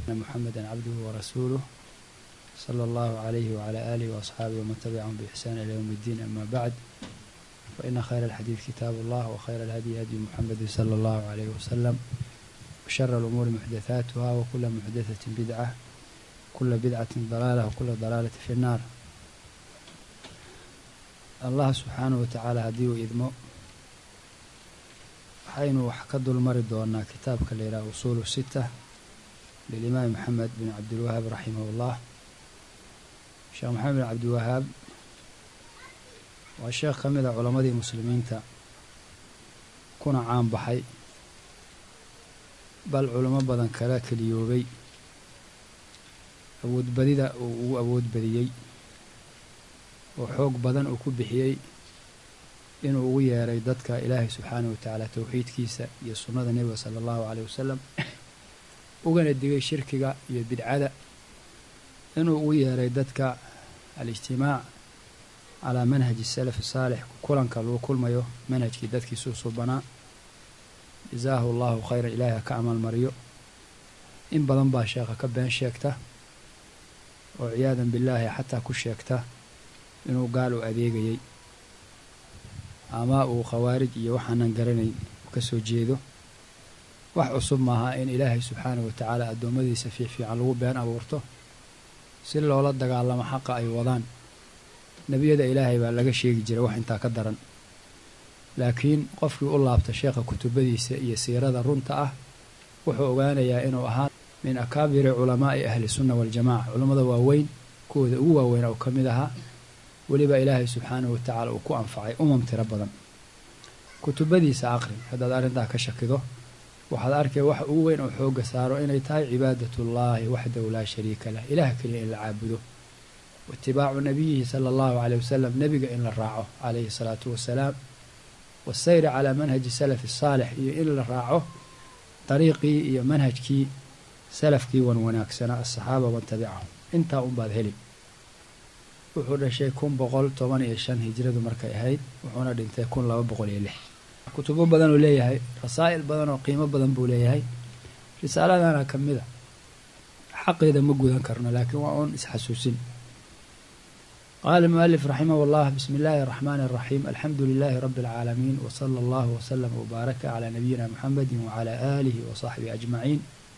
محمدا عبده ورسوله صلى الله عليه وعلى آله وأصحابه ومن تبعهم بإحسان إلى يوم الدين أما بعد فإن خير الحديث كتاب الله وخير الهدي هدي محمد صلى الله عليه وسلم وشر الأمور محدثاتها وكل محدثة بدعة كل بدعة ضلالة وكل ضلالة في النار allah subxaanahu watacaala haddii uu idmo waxaynu wax ka dulmari doonaa kitaabka la yidhaha usuulu sita lilimaam maxamed bin cabdilwahaab raximahullah sheekh maxamed bin cabdiwahaab waa sheekh ka mid a culammadii muslimiinta kuna caan baxay bal culamo badan kala keliyoobay awoodbadida uu ugu awood badiyey oo xoog badan uu ku bixiyey inuu ugu yeeray dadka ilaahay subxaanahu watacaala towxiidkiisa iyo sunnada nebiga sala allahu caleyh wasalam ugana digay shirkiga iyo bidcada inuu ugu yeeray dadka alijtimaac calaa manhaji salafi saalix kulanka lagu kulmayo manhajkii dadkiisuu subanaa jasaahu allahu khayran ilaahay ha ka amaalmariyo in badan baa sheekha ka been sheegta oo ciyaadan billaahi xataa ku sheegta inuu gaal u adeegayey ama uu khawaarij iyo waxaanan garanayn ka soo jeedo wax cusub maaha in ilaahay subxaanahu watacaala addoommadiisa fiicfiican lagu been abuurto si loola dagaalamo xaqa ay wadaan nebiyada ilaahay baa laga sheegi jiray wax intaa ka daran laakiin qofkii u laabta sheekha kutubadiisa iyo siirada runta ah wuxuu ogaanayaa inuu ahaa min akaabiri culamaa'i ahli sunna waljamaca culammada waaweyn kuwooda ugu waaweyn oo ka mid ahaa weliba ilaahay subxaanahu watacaala uu ku anfacay umam tiro badan kutubadiisa aqri haddaad arrintaa ka shakido waxaad arkay waxa ugu weyn oo xoogga saaro inay tahay cibaadatullaahi waxdahu laa shariika lah ilaah keliya in la caabudo waitibaacu nabiyihi sala allahu caleyh wasalam nebiga in la raaco calayhi salaatu wasalaam wasayri calaa manhaji salafi saalix iyo in la raaco dariiqii iyo manhajkii salafkii wan wanaagsanaa asaxaaba man tabicahum intaa unbaad heli wuxuu dhashay kun boqol toban iyo shan hijradu markay ahayd wuxuuna dhintay kun laba boqol iyo lix kutubo badan uu leeyahay rasaa'il badan oo qiimo badan buu leeyahay risaaladana ka mid a xaqeeda ma gudan karno laakiin waa uun isxasuusin qaala mualif raximah llah bismi illaahi araxmaani araxiim alxamdu lilaahi rabbi alcaalamiin wsala allahu wslama wbaaraka calaa nabiyina muxamedi wacalaa aalihi wasaxbihi ajmaciin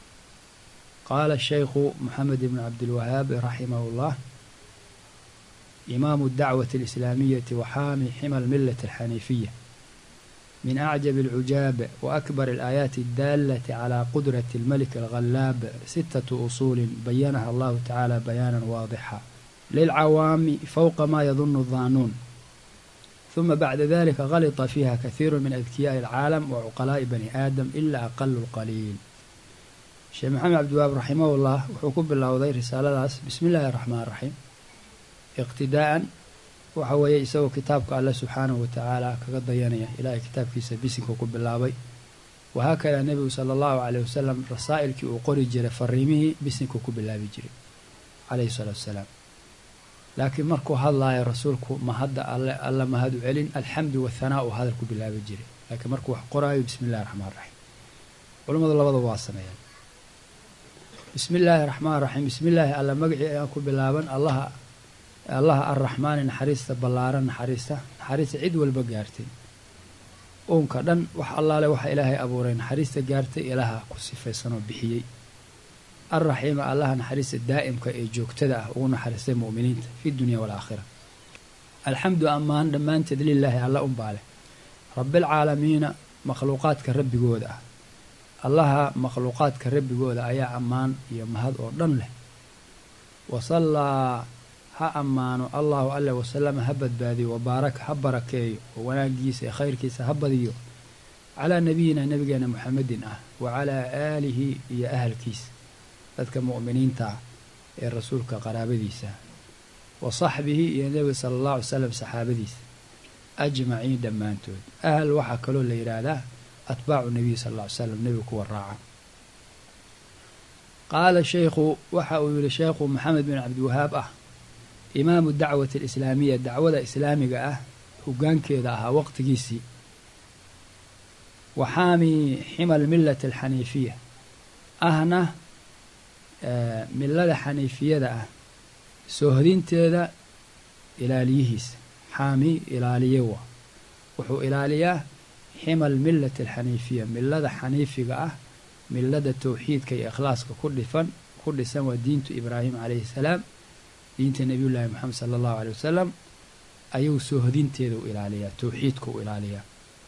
qaala shaykhu moxamed ibn cabdilwahaab raximah llah imaamu dacwati alislaamiyati waxaami xima almilati alxaniifiya min acjab alcujaab waakbar alaayaati addaalati calaa qudrati almelik alghallaab sitatu usuulin bayanaha allahu tacaala bayaanan waadixa lilcawaami fowqa ma yadunu daanuun huma bacda dalika galita fiiha kahiiru min adkiyaa'i alcaalam wa cuqalaa'i bani aadam ila aqalu lqaliil sheekh maxamed cabdiwahaab raximahullah wuxuu ku bilowday risaaladaas bismi illaahi araxmaan raxiim iqtidaa'an waxa weeye isagoo kitaabka alle subxaanahu watacaala kaga dayanaya ilaahay kitaabkiisa bisinka ku bilaabay wahaakadaa nebigu sala allahu caleyh wasalam rasaa'ilkii uu qori jiray fariimihii bisinka ku bilaabi jiray caleyhi salaatu wasalaam laakiin markuu hadlaayo rasuulku mahadda alle alla mahad u celin alxamdu wathanaa uu hadal ku bilaabi jiray laakiin markuu wax qoraayo bismi illahi raxmaan raxiim culammadu labadaba waa sameeyaan bismi illaahi raxmaan raxiim bismi illaahi alla magacii ayaan ku bilaaban allaha allaha arraxmaani naxariista ballaaran naxariista naxariista cid walba gaartay uunka dhan wax allaale waxa ilaahay abuuray naxariista gaartay ilaha ku sifaysanoo bixiyey alraxiima allaha naxariista daa'imka ee joogtada ah ugu naxariistay mu'miniinta fi dunya waalaakhira alxamdu ammaan dhammaanteed lilaahi alla unbaa leh rabbialcaalamiina makhluuqaadka rabbigooda ah allaha makhluuqaadka rabbigooda ayaa ammaan iyo mahad oo dhan leh wasallaa ha ammaano allahu alle wasalama ha badbaadiyo wabaaraka ha barakeeyo oo wanaagiisa ee khayrkiisa ha badiyo calaa nabiyina nabigeena muxamedin ah wa calaa aalihi iyo ahalkiisa dadka mu'miniinta ah ee rasuulka qaraabadiisa wa saxbihi iyo nebiga sala allahu alay salam saxaabadiisa ajmaciin dhammaantood ahal waxaa kaloo la yidhaahdaa atbaacu nabiy sal alla ly slam nebiga kuwa raaca qaala shaykhu waxa uu yihi sheekhu maxamed bin cabdiwahaab ah imaamu dacwati alislaamiya dacwada islaamiga ah hogaankeeda ahaa waqtigiisii waxaami xima almillati alxaniifiya ahna millada xaniifiyada ah soohodinteeda ilaaliyihiisa xaami ilaaliye wa wuxuu ilaaliyaa ximal millati alxaniifiya millada xaniifiga ah millada towxiidka iyo ikhlaaska ku dhifan ku dhisan waa diintu ibraahim calayhi salaam diinta nebiyullaahi moxamed sala allahu aley wasalam ayuu soohodinteeda u ilaaliyaa towxiidka u ilaaliyaa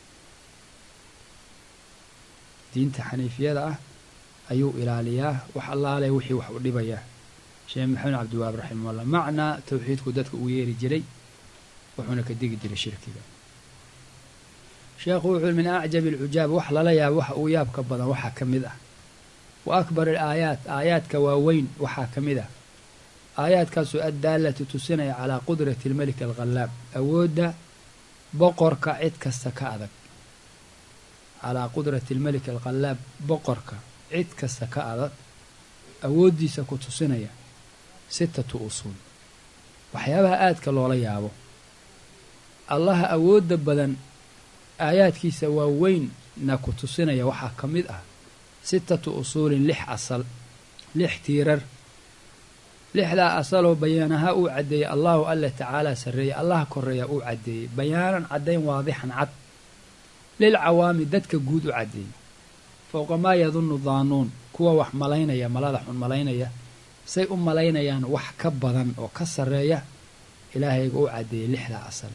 diinta xaniifiyada ah ayuu ilaaliyaa wax allaale wixii wax u dhibayaa sheekh maxamed cabdiwahaab raximahullah macnaa towxiidku dadka uu yeeri jiray wuxuuna ka degi jiray shirkiga sheekhu wuxuu min acjabi alcujaab wax lala yaabo waxa uu yaabka badan waxaa ka mid ah wa akbar alaayaat aayaadka waaweyn waxaa ka mid ah aayaadkaasoo addaalatu tusinaya calaa qudrati almelik alghallaab awoodda boqorka cid kasta ka adag calaa qudrati almelik alghallaab boqorka cid kasta ka adag awooddiisa ku tusinaya sitatu usuul waxyaabaha aadka loola yaabo allaha awoodda badan aayaadkiisa waaweynna ku tusinaya waxaa ka mid ah sitatu usuulin lix asal lix tiirar lixdaa asaloo bayaanaha uu caddeeyey allahu alla tacaalaa sarreeya allaha koreeya uu caddeeyey bayaanan caddayn waadixan cad lilcawaami dadka guud u caddeeyey fowqa maa yadunnu daanuun kuwa wax malaynaya malada xun malaynaya say u malaynayaan wax ka badan oo ka sarreeya ilaahayga u caddeeyey lixdaa asal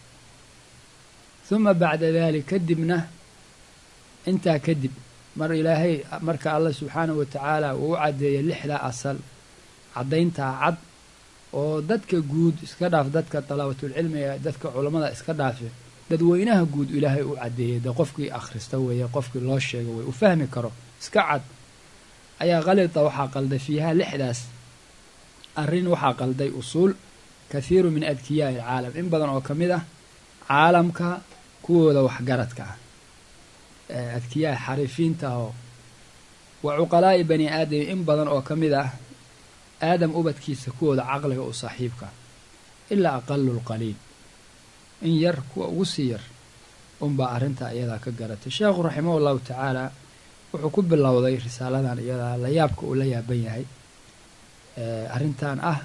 huma bacda daalik kadibna intaa kadib mar ilaahay marka allah subxaanahu wa tacaala uu u caddeeyay lixdaa asal caddayntaa cad oo dadka guud iska dhaaf dadka dalaabatulcilmiga dadka culammada iska dhaafe dadweynaha guud ilaahay u caddeeyey dee qofkii akhrista weeye qofkii loo sheego wey u fahmi karo iska cad ayaa qalida waxaa qalday fiiha lixdaas arrin waxaa qalday usuul kathiiru min adkiyaa'i alcaalam in badan oo ka mid ah caalamka kuwooda waxgaradka ah adkiyaa xariifiinta oo wa cuqalaa'i bani aadam in badan oo ka mid ah aadam ubadkiisa kuwooda caqliga u saaxiibka ilaa aqalu lqaliil in yar kuwa ugu sii yar unbaa arrintaa iyadaa ka garatay sheekhu raximah ullahu tacaala wuxuu ku bilowday risaaladan iyadaa la yaabka uu la yaaban yahay arrintan ah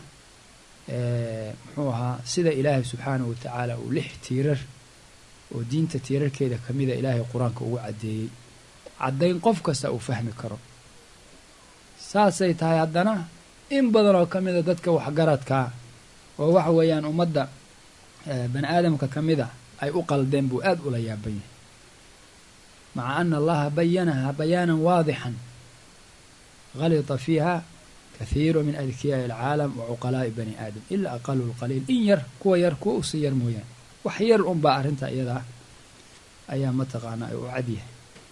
muxuu ahaa sida ilaahay subxaanahu wa tacaala uu lix tiirar oo diinta tiirarkeeda ka mida ilaahay qur-aanka ugu caddeeyey caddayn qof kasta uu fahmi karo saasay tahay haddana in badan oo ka mida dadka waxgaradkaa oo waxa weeyaan ummadda bani aadamka ka mid a ay u qaldeen buu aada ula yaaban yahay maca ana allaha bayanaha bayaanan waadixan halita fiiha kathiiru min adkiyaa'i alcaalam wa cuqalaa'i bani aadam ilaa aqalu lqaliil in yar kuwa yar kuwa usii yar mooyaane wax yar unbaa arrintaa iyadaa ayaa mataqaanaa u cadyahay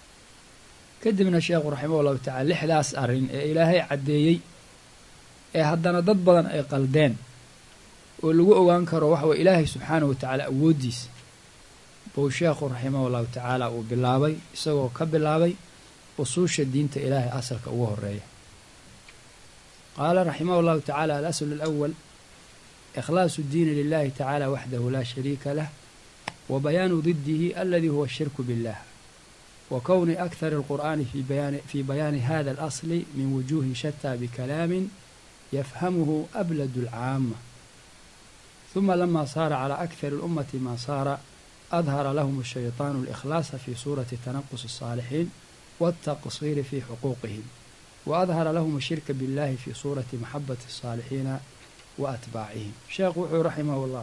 kadibna sheekhu raximah ullahu tacala lixdaas arrin ee ilaahay caddeeyey ee haddana dad badan ay qaldeen oo lagu ogaan karo waxa weye ilaahay subxaanahu wa tacaala awooddiisa buu sheekhu raximah ullahu tacaala uu bilaabay isagoo ka bilaabay usuusha diinta ilaahay asalka ugu horeeya qaala raximah llahu tacala alasl alawal ikhlaasu ddiini lilahi tacala waxdahu laa shariika lah wa bayaanu didihi aladi huwa ashirku billah wa kowni akhar alqur'ani fi bayaani hada alasli min wujuhi shataa bikalaamin yafhamuhu abladu alcaama ثuma lama saara calى akثar اlummati ma saara adhara lahm الshayطaan اlإkhlaasa fi suurati tanaqus الصaalixiin wالtaqصiri fi xuquuqihim waadhara lahm الshirka biاllahi fi suurati maxabati الصaalixiina wa atbaacihim sheekhu wuxuu raximah اllah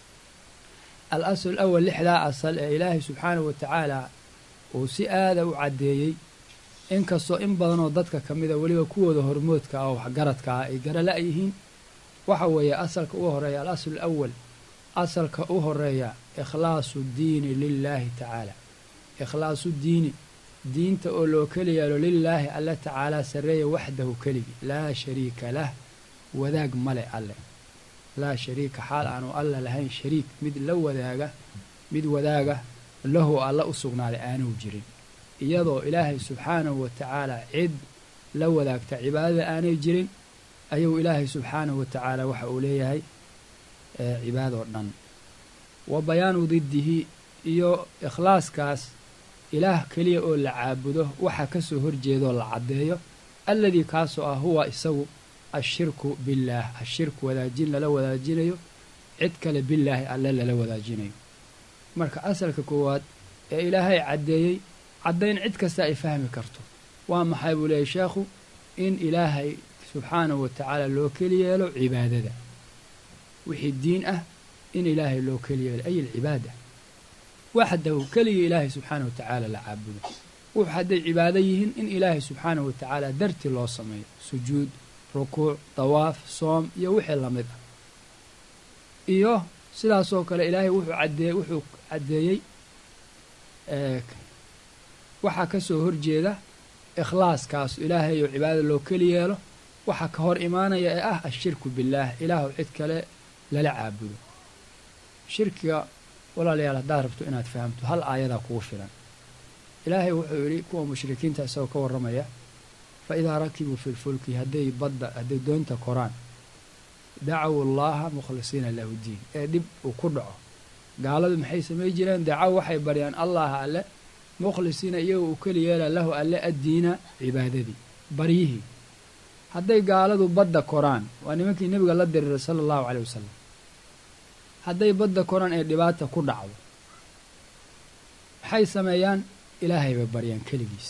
alasl اlأwl lixdaa asal ee ilaahay subxaanahu wa tacaala uu si aada u caddeeyey inkastoo in badanoo dadka ka mida weliba kuwooda hormoodka ah oo waxgaradka ah ay garala yihiin waxa weeye asalka u horeeya alasl alawal asalka u horeeya ikhlaasu diini lilaahi tacaala ikhlaasu diini diinta oo loo keli yeelo lilaahi alle tacaalaa sarreeya waxdahu keligi laa shariika lah wadaag male alle laa shariika xaal aanu alla lahayn shariik mid la wadaaga mid wadaaga lahu alla u sugnaaday aanuu jirin iyadoo ilaahay subxaanahu wa tacaala cid la wadaagta cibaadada aanay jirin ayuu ilaahay subxaanahu wa tacaala waxa uu leeyahay cibaadoo dhan wa bayaanu didihi iyo ikhlaaskaas ilaah keliya oo la caabudo waxa kasoo horjeedaoo la caddeeyo alladii kaasoo ah huwa isagu ashirku billaah ashirku wadaajin lala wadaajinayo cid kale billaahi alle lala wadaajinayo marka asalka koowaad ee ilaahay caddeeyey caddayn cid kasta ay fahmi karto waa maxay buu leeyahy sheekhu in ilaahay subxaanahu wa tacaala loo keli yeelo cibaadada wixii diin ah in ilaahay loo keli yeelo ay alcibaada waxdahu keligii ilaahay subxaanahu wa tacaala la caabudo wuxu hadday cibaado yihiin in ilaahay subxaanahu wa tacaala darti loo sameeyo sujuud rukuuc dawaaf soom iyo wixii la mid ah iyo sidaasoo kale ilaahay wuxuu caddeey wuxuu caddeeyey waxaa ka soo horjeeda ikhlaaskaas ilaahay oo cibaadada loo keli yeelo waxaa ka hor imaanaya ee ah ashirku billaah ilaahu cid kale lala caabudo shirkiga walaalayaal haddaad rabto inaad fahamto hal aayadaa kugu filan ilaahay wuxuu yidhi kuwa mushrikiinta isagoo ka warramaya fa idaa rakibuu fi lfulki hadday badda hadday doonta koraan dacaw allaha mukhlisiina lahu diin ee dhib uu ku dhaco gaaladu maxay samay jireen dacaw waxay baryaan allaha alle mukhlisiina iyagoo uu keli yeela lahu alle addiina cibaadadii baryihii hadday gaaladu badda koraan waa nimankii nebiga la diriiray sala allahu caleyh wasalam hadday badda koraan ee dhibaata ku dhacdo maxay sameeyaan ilaahay bay baryaan keligiis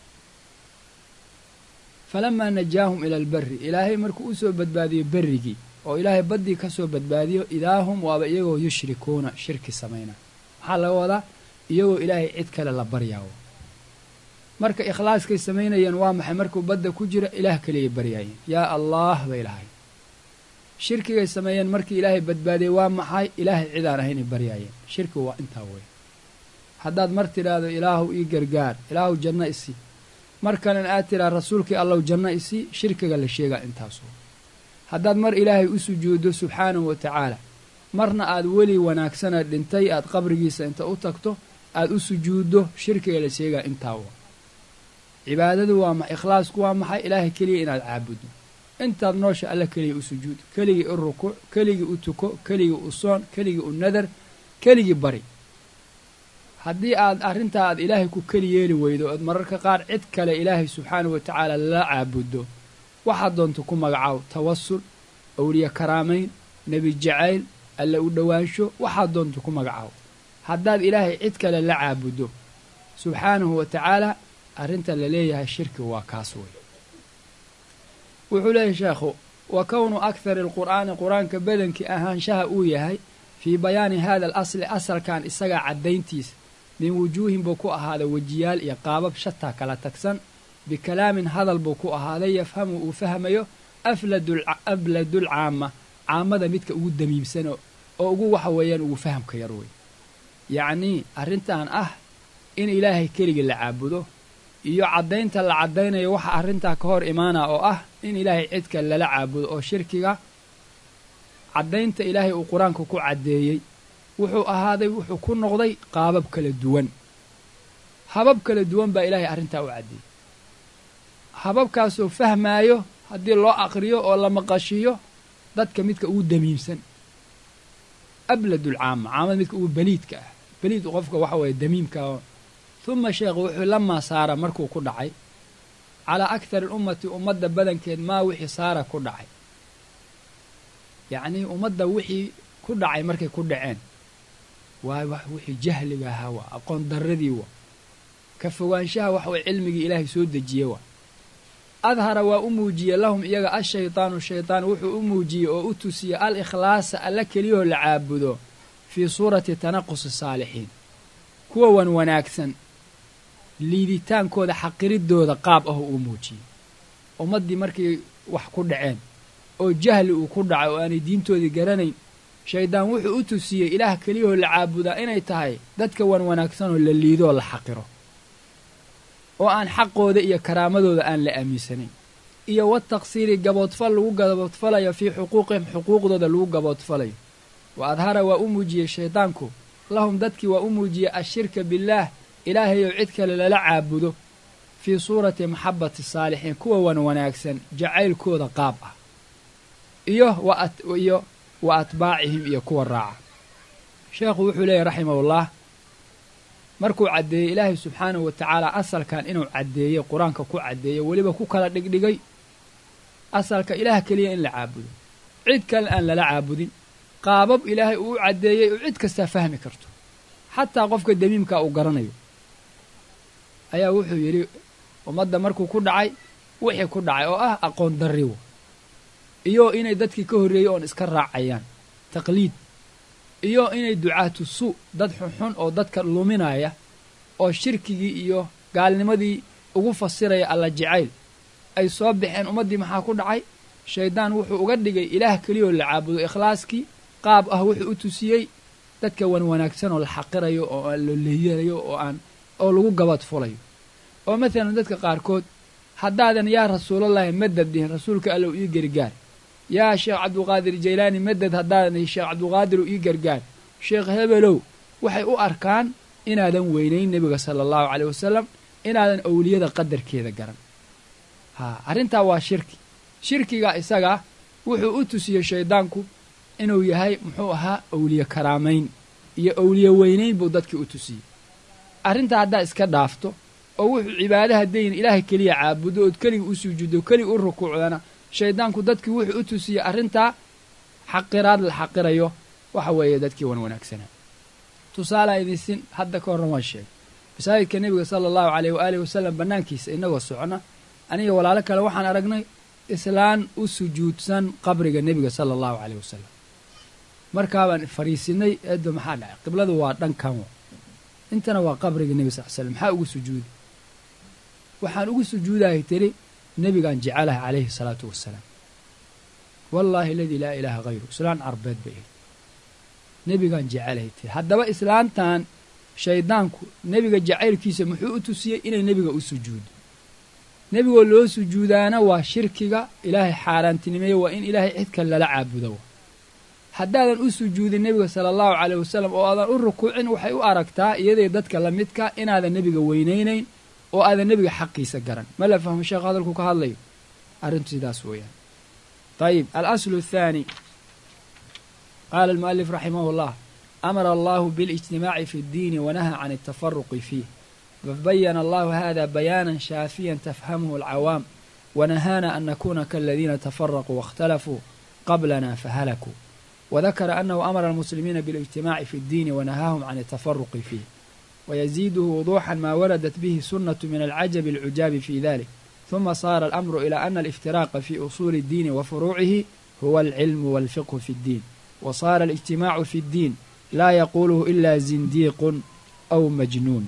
falamaa najaahum ila alberri ilaahay markuu u soo badbaadiyo berrigii oo ilaahay baddii ka soo badbaadiyo idaahum waaba iyagoo yushrikuuna shirki samayna maxaa laga wadaa iyagoo ilaahay cid kale la baryaawo marka ikhlaaskay samaynayeen waa maxay markuu badda ku jiro ilaah keliyay baryaayeen yaa allaah bay lahayn shirkigay sameeyeen markii ilaahay badbaadiyey waa maxay ilaahay cidaan ahaynay baryaayeen shirkigu waa intaa wey haddaad mar tidhaahdo ilaahu ii gargaar ilaahu janno isii mar kalena aad tidhaha rasuulkii allow janno isii shirkiga la sheegaa intaasoo haddaad mar ilaahay u sujuuddo subxaanahu wa tacaala marna aad weli wanaagsana dhintay aad qabrigiisa inta u tagto aad u sujuuddo shirkiga la sheegaa intaa wa cibaadadu waa ma ikhlaasku waa maxay ilaahay keliya inaad caabuddo intaad noosha alla keliya u sujuud keligii u rukuuc keligii u tuko keligii u soon keligii u nadar keligii bari haddii aad arrintaa aad ilaahay ku keli yeeli weydo ood mararka qaar cid kale ilaahay subxaanahu wa tacaala lala caabuddo waxaad doonto ku magacaw tawasul awliye karaamayn nebi jacayl alla u dhowaansho waxaad doonto ku magacaw haddaad ilaahay cid kale la caabuddo subxaanahu wa tacaala arrinta la leeyahay shirki waa kaas wey wuxuu leeyahay sheekhu wa kownu akhari alqur'aani qur-aanka badankii ahaanshaha uu yahay fii bayaani hada alasli asalkan isagaa caddayntiisa min wujuuhin buu ku ahaaday wejiyaal iyo qaabab shataa kala tagsan bikalaamin hadal buu ku ahaaday yafhamu uu fahmayo afladul caama caamada midka ugu damiimsan oo ugu waxa weeyaan ugu fahamka yar wey yacnii arrintan ah in ilaahay keligii la caabudo iyo caddaynta la caddaynayo waxa arrintaa ka hor imaana oo ah in ilaahay cidka lala caabudo oo shirkiga caddaynta ilaahay uu qur-aanka ku caddeeyey wuxuu ahaaday wuxuu ku noqday qaabab kala duwan habab kala duwan baa ilaahay arrintaa u caddeeyey hababkaasoo fahmaayo haddii loo aqriyo oo la maqashiyo dadka midka ugu damiimsan abladul caama caamada midka ugu beliidka ah beliid qofka waxa weeye damiimka huma sheekhu wuxuu lamaa saara markuu ku dhacay calaa akhari ummati ummadda badankeed maa wixii saara ku dhacay yacnii ummadda wixii ku dhacay markay ku dhaceen waa wax wixii jahliga ahaa waa aqoon darradii waa ka fogaanshaha wax way cilmigii ilaahay soo dejiye waa adhara waa u muujiyey lahum iyaga ashaydaanu shaydaan wuxuu u muujiyey oo u tusiyey al ikhlaasa alla keliyahoo la caabudo fii suurati tanaqusi saalixiin kuwa wan wanaagsan liiditaankooda xaqiridooda qaab ah uu muujiyey ummaddii markay wax ku dhaceen oo jahli uu ku dhacay oo aanay diintoodii garanayn shaydaan wuxuu u tusiyey ilaah keliyahoo la caabudaa inay tahay dadka wan wanaagsanoo la liidoo la xaqiro oo aan xaqooda iyo karaamadooda aan la aaminsanayn iyo wataqsiiri gaboodfal lagu gaboodfalayo fii xuquuqihim xuquuqdooda lagu gaboodfalayo wa adhara waa u muujiyey shaydaanku lahum dadkii waa u muujiyey ashirka billaah ilaahayow cid kale lala caabudo fii suurati maxabati saalixiin kuwa wan wanaagsan jacaylkooda qaab ah iyo iyo wa atbaacihim iyo kuwa raaca sheekhu wuxuu leeyahy raximahullah markuu caddeeyey ilaahay subxaanahu wa tacaala asalkan inuu caddeeyey qur-aanka ku caddeeyey weliba ku kala dhigdhigay asalka ilaah keliya in la caabudo cid kale aan lala caabudin qaabab ilaahay uu u caddeeyey oo cid kastaa fahmi karto xataa qofka damiimkaa uu garanayo ayaa wuxuu yidhi ummadda markuu ku dhacay wixii ku dhacay oo ah aqoon darriwo iyo inay dadkii ka horreeyey oon iska raacayaan taqliid iyo inay ducaatu su dad xunxun oo dadka luminaya oo shirkigii iyo gaalnimadii ugu fasiraya alla jacayl ay soo baxeen ummaddii maxaa ku dhacay shayddaan wuxuu uga dhigay ilaah keliyoo la caabudo ikhlaaskii qaab ah wuxuu u tusiyey dadka wan wanaagsan oo la xaqirayo oo aan loleyanayo oo aan oo lagu gabad fulayo oo maalan dadka qaarkood haddaadan yaa rasuulallahi madad dhihin rasuulka allow ii gargaar yaa sheekh cabduqaadir jaylaani madad haddaadan sheekh cabduqaadiru ii gargaar sheekh hebelow waxay u arkaan inaadan weynayn nebiga sala allahu caleyh wasalam inaadan owliyada qadarkeeda garan haa arrintaa waa shirki shirkiga isagaa wuxuu u tusiyey shayddaanku inuu yahay muxuu ahaa owliye karaamayn iyo owliye weynayn buu dadkii u tusiyey arrintaa haddaa iska dhaafto oo wuxuu cibaada haddayn ilaahay keliya caabudo ood keliga u sujuuddo keliga u rukuucdana shayddaanku dadkii wuxuu u tusiyey arrintaa xaqiraad la xaqirayo waxa weeye dadkii wan wanaagsanaa tusaalaa idinsin hadda ka horran waan sheegay masaajidka nebiga sala allahu caleyh waaalih wasalam bannaankiisa innagoo socna aniga walaalo kale waxaan aragnay islaan u sujuudsan qabriga nebiga sala allahu caleyh wasalam markaabaan fariisinay eeddo maxaa dhacay qibladu waa dhankan intana waa qabriga nebi sal slam maxaa ugu sujuudi waxaan ugu sujuudahay tiri nebigaan jecelahay calayhi salaatu wasalaam wallaahi aladii laa ilaaha hayru islaan carbeed bay ahayd nebigaan jecelahay tiri haddaba islaantan shayddaanku nebiga jacaylkiisa muxuu u tusiyey inay nebiga u sujuudo nebigoo loo sujuudaana waa shirkiga ilaahay xaaraantinimeeye waa in ilaahay cid kale lala caabudo haddaadan u sujuudin nebiga sala allahu caleyh wasalam oo aadan u rukuucin waxay u aragtaa iyaday dadka la midka inaadan nebiga weynaynayn oo aadan nebiga xaqiisa garan ma la fahmo sheekh hadalku ka hadlayo arrintu sidaas weeyaan ayib alaslu athaani qaala almu'alif raximah llah amara allahu biاlijtimaaci fi اddiini wanahaa can altafaruqi fiih fabayana allahu hada bayaanan shaafiyan tafhamuhu alcawaam wanahaana an nakuna kaladiina tafaraquu waاkhtalafuu qablana fahalakuu وذكر أنه أمر المسلمين بالاجتماع في الدين ونهاهم عن التفرق فيه ويزيده وضوحا ما وردت به سنة من العجب العجاب في ذلك ثم صار الأمر إلى أن الافتراق في أصول الدين وفروعه هو العلم والفقه في الدين وصار الاجتماع في الدين لا يقوله إلا زنديق أو مجنون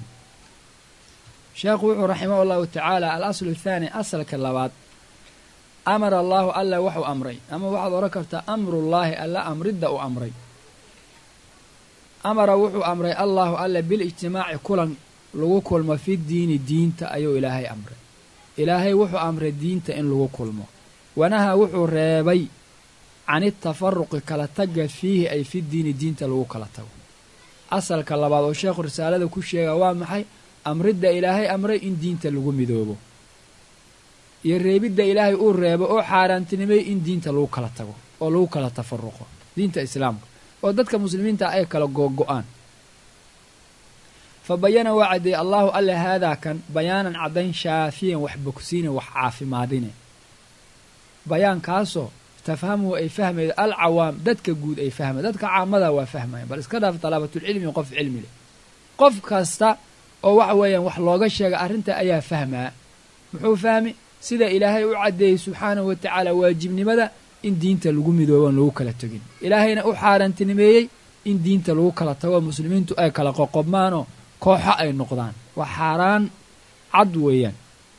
شيخ رحمه الله تعالى الأصل الثاني أصل كاللبات amara allaahu alla waxuu amray ama waxaad ohan kartaa amrullaahi alla amridda u amray amara wuxuu amray allaahu alla bilijtimaaci kulan lagu kulmo fi diini diinta ayuu ilaahay amray ilaahay wuxuu amray diinta in lagu kulmo wanahaa wuxuu reebay canitafaruqi kala tagga fiihi ay fi diini diinta lagu kala tago asalka labaad oo sheekhu risaalada ku sheega waa maxay amridda ilaahay amray in diinta lagu midoobo iyo reebidda ilaahay uu reebo oo xaaraantinimay in diinta lagu kala tago oo lagu kala tafaruqo diinta islaamka oo dadka muslimiinta ay kala googo-aan fa bayana waa caddeeyey allaahu alle haadaa kan bayaanan caddayn shaafiyan wax bogsiine wax caafimaadine bayaankaasoo tafhamuhu ay fahmayda alcawaam dadka guud ay fahmay dadka caamada waa fahmayan bal iska dhaaf dalaabatulcilmi qof cilmi leh qof kasta oo waxa weeyaan wax looga sheega arrinta ayaa fahmaa muxuu fahmi sida ilaahay u caddeeyey subxaanahu wa tacaala waajibnimada in diinta lagu midooboon lagu kala tegin ilaahayna u xaaraantinimeeyey in diinta lagu kala tago muslimiintu ay kala qoqobmaanoo kooxo ay noqdaan waa xaaraan cad weeyaan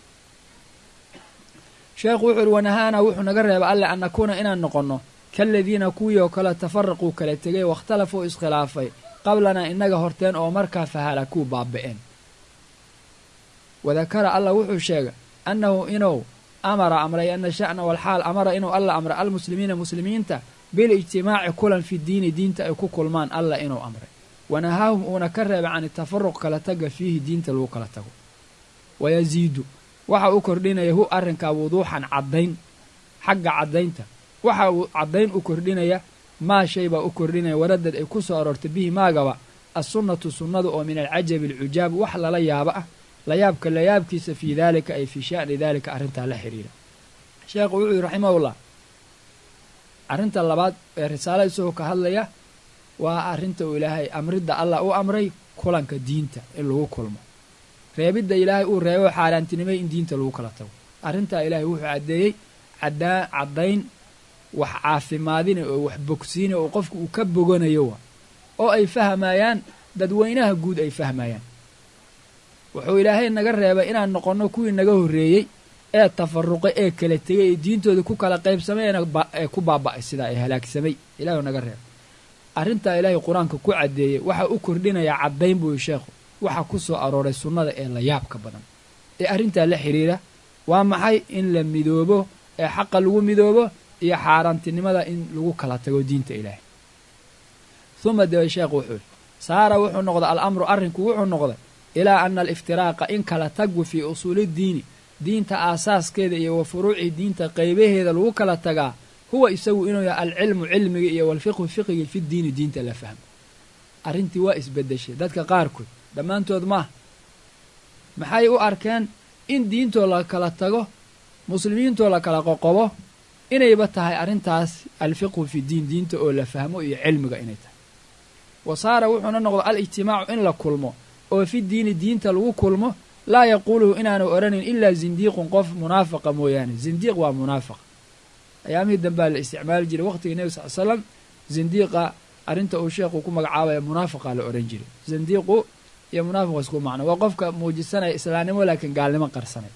sheekhu wuxuu uhi wanahaana wuxuu naga reeba alle an nakuuna inaan noqonno kaaladiina kuwii oo kale tafaraquu kala tegay waاkhtalafuu iskhilaafay qablanaa innaga horteen oo markaa fahalakuu baaba'een wadakara allah wuxuu sheegay annahu inuu amara amray ana sha'na walxaal amara inuu alla amray almuslimiina muslimiinta bilijtimaaci kulan fi diini diinta ay ku kulmaan allah inuu amray wanahaahum uuna ka reebay can itafaruq kala taga fiihi diinta lagu kala tago wayaziidu waxa uu kordhinaya hu arrinkaa wuduuxan caddayn xagga caddaynta waxa uu caddayn u kordhinaya maa shay baa u kordhinaya waradad ay ku soo aroortay bihi maagaba assunnatu sunnadu oo min alcajabi alcujaab wax lala yaabo ah layaabka layaabkiisa fii daalika ay fii sha'ni daalika arrintaa la xiriira sheekhu wuxuu yihi raximahullah arrinta labaad ee risaala isagoo ka hadlaya waa arrinta uu ilaahay amridda allah u amray kulanka diinta in lagu kulmo reebidda ilaahay uu reebo xaaraantinimay in diinta lagu kala tago arrintaa ilaahay wuxuu caddeeyey cadaa caddayn wax caafimaadina oo wax bogsiina oo qofku uu ka boganayo wa oo ay fahmayaan dadweynaha guud ay fahmayaan wuxuu ilaahay naga reebay inaan noqonno kuwii naga horreeyey ee tafaruqay ee kala tegay ee diintooda ku kala qaybsamayna ee ku baaba'ay sidaa ee halaagsamay ilahay naga reebay arrintaa ilaahay qur-aanka ku caddeeyey waxa u kordhinayaa caddayn buuyi sheekhu waxa ku soo arooray sunnada ee layaabka badan ee arrintaa la xidhiira waa maxay in la midoobo ee xaqa lagu midoobo iyo xaaraantinimada in lagu kala tago diinta ilaahay uma debe sheekhu wuxuu yidhi saara wuxuu noqday alamru arrinku wuxuu noqday ilaa ana aliftiraaqa in kala taggu fii usuulidiini diinta aasaaskeeda iyo wa furuuci diinta qaybaheeda lagu kala tagaa huwa isagu inuu yahay alcilmu cilmiga iyo walfiqhu fiqigi fi diini diinta la fahmo arrintii waa isbeddeshay dadka qaarkood dhammaantood maaha maxay u arkeen in diintoo la kala tago muslimiintoo la kala qoqobo inayba tahay arrintaas alfiqhu fi diin diinta oo la fahmo iyo cilmiga inay tahay wa saara wuxuuna noqdo alijtimaacu in la kulmo oo fi diini diinta lagu kulmo laa yaquuluhu inaanu odhanayn ilaa zindiiqun qof munaafaqa mooyaane zindiiq waa munaafaqa ayaamihii dambaa la isticmaali jiray waqtigii nebi sal l slam zindiiqa arrinta uu sheekhu ku magacaabaya munaafaqa la odhan jiray zindiiqu iyo munaafiqu isku macno waa qofka muujisanaya islaamnimo laakiin gaalnimo qarsanay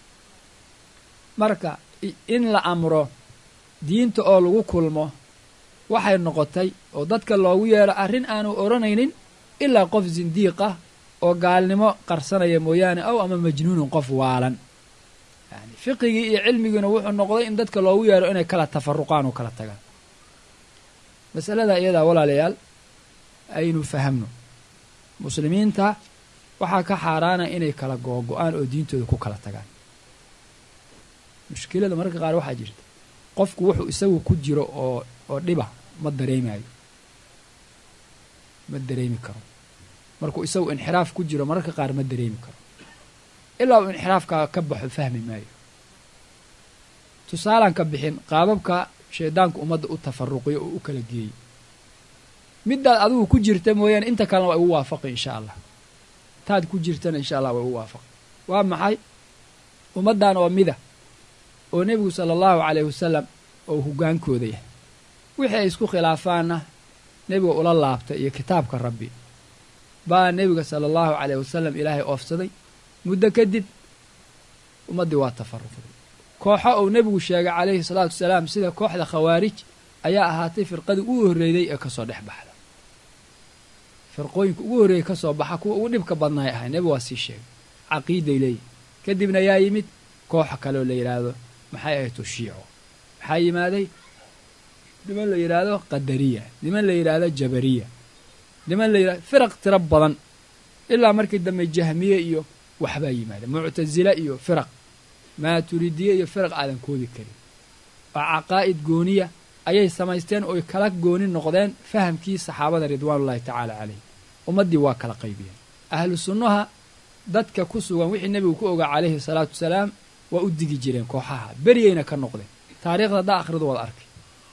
marka in la amro diinta oo lagu kulmo waxay noqotay oo dadka loogu yeero arrin aanu odhanaynin ilaa qof zindiiq ah oo gaalnimo qarsanaya mooyaane ow ama majnuunun qof waalan yani fiqigii iyo cilmigiina wuxuu noqday in dadka loogu yeero inay kala tafaruqaan oo kala tagaan masalada iyadaa walaalayaal aynu fahamno muslimiinta waxaa ka xaaraana inay kala googo-aan oo diintooda ku kala tagaan mushkilada mararka qaar waxaa jirta qofku wuxuu isagu ku jiro oo oo dhiba ma dareemayo ma dareemi karo markuu isagu inxiraaf ku jiro mararka qaar ma dareemi karo ilaa uu inxiraafkaa ka baxo fahmi maayo tusaalaan ka bixin qaababka shaydaanku ummadda u tafaruqiyo oo u kala geeyey middaad adigu ku jirta mooyaane inta kalena waa igu waafaqi insha allah taad ku jirtana insha allah waa igu waafaqi waa maxay ummaddan oo mida oo nebigu sala allahu calayhi wasalam oo hoggaankooda yahay wixii ay isku khilaafaanna nebiga ula laabtay iyo kitaabka rabbi baa nebiga sala allahu calayhi wasalam ilaahay oofsaday muddo kadib ummaddii waa tafaruqday kooxo uu nebigu sheegay calayhi salaatu wasalaam sida kooxda khawaarij ayaa ahaatay firqadii ugu horreeyday ee kasoo dhex baxda firqooyinka ugu horreeyey kasoo baxa kuwa ugu dhibka badnaay ahay nebigu waa sii sheegay caqiiday leeyihi kadibna yaa yimid kooxa kaleoo la yidhaahdo maxay ahayto shiico maxaa yimaaday niman la yidhaahdo qadariya niman la yidhaahdo jabariya niman la yidhahdo firaq tiro badan ilaa markii dambe jahmiye iyo waxbaa yimaada muctasile iyo firaq maaturidiye iyo firaq aadan koodi karin oo caqaa'id gooniya ayay samaysteen ooy kala gooni noqdeen fahamkii saxaabada ridwaanullahi tacaala calayh ummaddii waa kala qaybiyeen ahlu sunnaha dadka ku sugan wixii nebigu ku ogaa calayhi salaatu wasalaam waa u digi jireen kooxaha beriyeyna ka noqdeen taariikhda haddaa akhridu wada arkay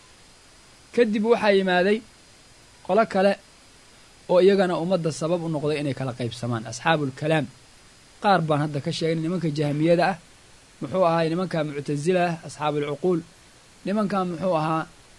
kadib waxaa yimaaday qolo kale oo iyagana ummadda sabab u noqday inay kala qaybsamaan asxaabuulkalaam qaar baan hadda ka sheegay nimanka jahmiyada ah muxuu ahaa nimanka muctasila ah asxaabuulcuquul nimankan muxuu ahaa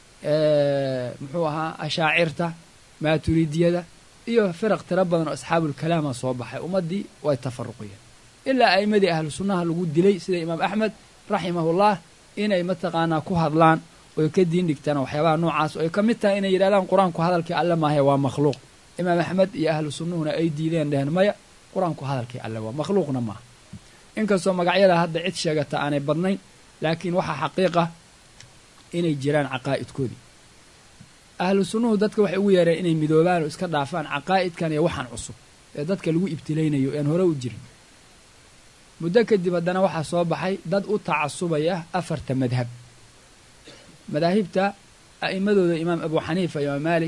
muxuu ahaa ashaacirta maaturidiyada iyo firaq tiro badan oo asxaabuulkalaama soo baxay ummaddii way tafaruqiyeen ilaa a'immadii ahlu sunnaha lagu dilay sida imaam axmed raximahullah inay mataqaanaa ku hadlaan oy ka diin dhigtaan waxyaabaha noocaas oo ay ka mid tahay inay yidhahdaan qur-aanku hadalkii alle maahae waa makhluuq imaam axmed iyo ahlu sunnuhuna ay diideen dheheen maya qur-aanku hadalkii alle waa makhluuqna maaha inkastoo magacyada hadda cid sheegata aanay badnayn laakiin waxaa xaqiiqa inay jiraan caqaa'idkoodii ahlu sunnuhu dadka waxay ugu yeereen inay midoobaan oo iska dhaafaan caqaa'idkan iyo waxaan cusub ee dadka lagu ibtilaynayo ean hore u jirin muddo kadib haddana waxaa soo baxay dad u tacasubaya afarta madhab madaahibta a'immadooda imaam abu xaniifa imaam maalik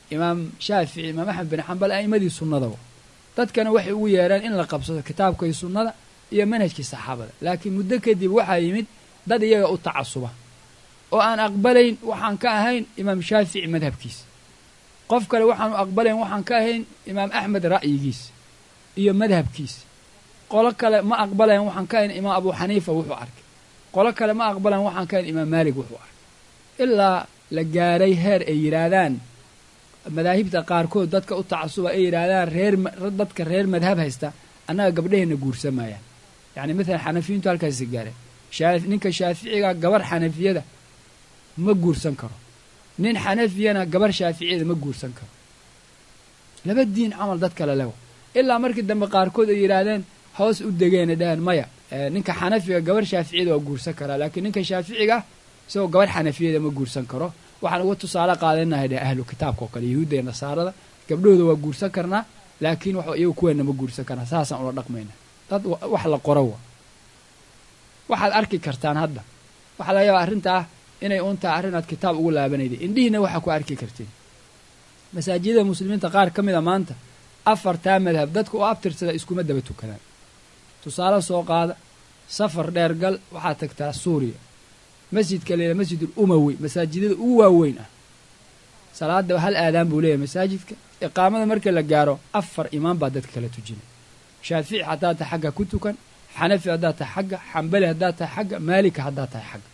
imaam shaafici imaam axmed bin xambal a'immadii sunnada dadkana waxay ugu yeereen in la qabsado kitaabka iyo sunnada iyo manhajkii saxaabada laakiin muddo kadib waxaa yimid dad iyaga u tacasuba oo aan aqbalayn waxaan ka ahayn imaam shaafici madhabkiisa qof kale waxaanu aqbalayn waxaan ka ahayn imaam axmed ra'yigiisa iyo madhabkiisa qolo kale ma aqbalayn waxaan ka ahayn imaam abu xaniifa wuxuu arkay qolo kale ma aqbalayn waxaan ka ahayn imaam maalik wuxuu arkay ilaa la gaaray heer ay yidhaahdaan madaahibta qaarkood dadka u tacasuba ay yidhaahdaan reer dadka reer madhab haysta annaga gabdhaheenna guursamayaan yacni maalan xanafiyiintu halkaasi gaareen ninka shaaficiga gabar xanafiyada ma guursan karo nin xanafiyana gabar shaaficiyada ma guursan karo laba diin camal dad kale lewa ilaa markii dambe qaarkood ay yidhaahdeen hoos u degeena dhaheen maya ninka xanafiga gabar shaaficiyada waa guursan karaa laakiin ninka shaaficiga isagoo gabar xanafiyada ma guursan karo waxaan uga tusaale qaadanahay dheh ahlu kitaabka oo kale yahuudda iyo nasaarada gabdhahooda waa guursan karnaa laakiin wax iyagu kuweenna ma guursan karnaa saasaan ula dhaqmayna dad wax la qoro wa waxaad arki kartaan hadda waxaa laga yaabaa arrinta ah inay uun tahay arrin aad kitaab ugu laabanayday indhihiina waxaa ku arki karteen masaajidada muslimiinta qaar ka mida maanta afartaa madhab dadka u abtirsada iskuma daba tukadaan tusaale soo qaada safar dheer gal waxaad tagtaa suuriya masjidka leela masjidul umawi masaajidada ugu waaweyn ah salaada hal aadaan buu leeyahay masaajidka iqaamada marka la gaaro afar imaam baa dadka kala tujinay shaafici haddaad tahay xagga ku tukan xanafi haddaad tahay xagga xambali haddaad tahay xagga maalika haddaad tahay xagga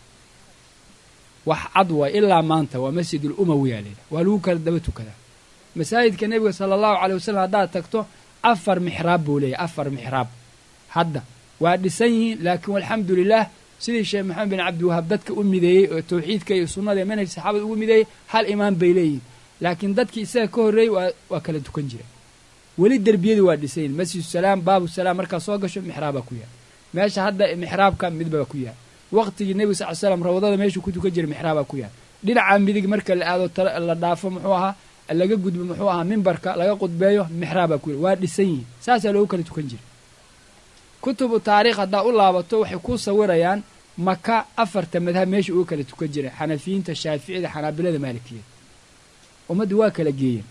wax cad waay ilaa maanta waa masjidul umawiyaa leedahay waa lagu kala daba tukadaa masaajidka nebiga sala allahu caley wasalam haddaad tagto afar mixraab buu leeyahay afar mixraab hadda waa dhisan yihiin laakiin walxamdu lilah sidii sheekh maxamed bin cabdiwahaab dadka u mideeyey oo tawxiidka iyo sunnada iyo manhaj saxaabada ugu mideeyey hal imaam bay leeyihiin laakiin dadkii isaga ka horreeyey waa waa kala tukan jira weli derbiyadii waa dhisan yihin masjidu salaam baabu salaam markaad soo gasho mixraabaa ku yaal meesha hadda mixraabka midbaba ku yaal waqtigii nebiga sal l slam rawdada meeshuu ku tukan jiray mixraabaa ku yaal dhinaca midig marka la aado la dhaafo muxuu ahaa laga gudbo muxuu ahaa mimbarka laga qudbeeyo mixraabaa ku yaal waa dhisan yihin saasaa loogu kala tukan jiray kutubu taariikh haddaa u laabato waxay ku sawirayaan maka afarta madhab meesha uga kala tukan jiray xanafiyiinta shaaficida xanaabilada maalikiyada ummaddii waa kala geeyeen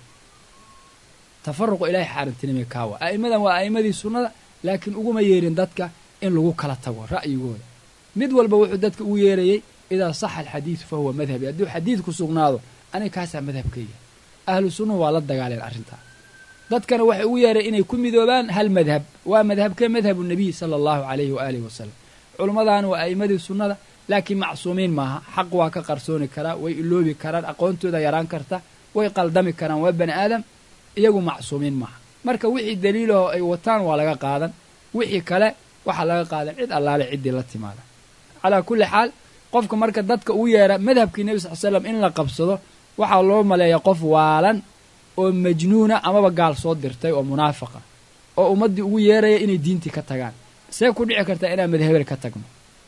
tafaruqu ilaahay xaarantinimay kaawa a'immadan waa a'immadii sunnada laakiin uguma yeerin dadka in lagu kala tago ra'yigooda mid walba wuxuu dadka ugu yeerayey idaa saxa alxadiidu fa huwa madhabi hadduu xadiidku sugnaado aniga kaasaa madhabkayga ahlu sunnuhu waa la dagaaleen arrintaa dadkana waxay ugu yeereen inay ku midoobaan hal madhab waa madhabkee madhabu nebiy sala allahu calayhi waaalihi wasalam culimmadaana waa a'immadii sunnada laakiin macsuumiin maaha xaq waa ka qarsooni karaa way iloobi karaan aqoontooda yaraan karta way qaldami karaan waa bani aadam iyagu macsuumiin maaha marka wixii daliilahoo ay wataan waa laga qaadan wixii kale waxaa laga qaadan cid allaale ciddii la timaada calaa kulli xaal qofka marka dadka ugu yeera madhabkii nebi sal slam in la qabsado waxaa loo maleeya qof waalan oo majnuuna amaba gaal soo dirtay oo munaafiqa oo ummaddii ugu yeeraya inay diintii ka tagaan see ku dhici kartaa inaan madhabel ka tagno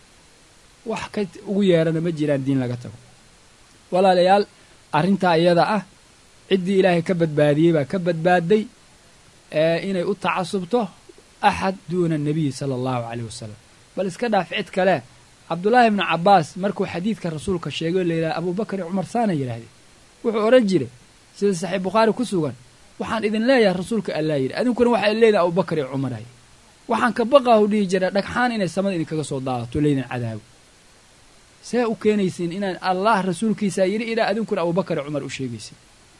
wax ka ugu yeerana ma jiraan diin laga tago walaalayaal arrintaa iyada ah ciddii ilaahay ka badbaadiyey baa ka badbaaday inay u tacasubto axad duuna anabiyi sala allahu caleyh wasalam bal iska dhaaf cid kale cabdullaahi ibnu cabbaas markuu xadiidka rasuulka sheegay o la yidhaha abuubakar iyo cumar saana yidhahdeen wuxuu odhan jiray sida saxiix bukhaari ku sugan waxaan idin leeyahay rasuulka allaa yidhi adinkuna waxaa leedahay abubakar iyo cumaray waxaan ka baqaahu dhihi jira dhagxaan inay samada idinkaga soo daadato leydin cadaago see u keenaysiin inaan allah rasuulkiisaa yidhi ilaa adinkuna abubakar iyo cumar u sheegaysin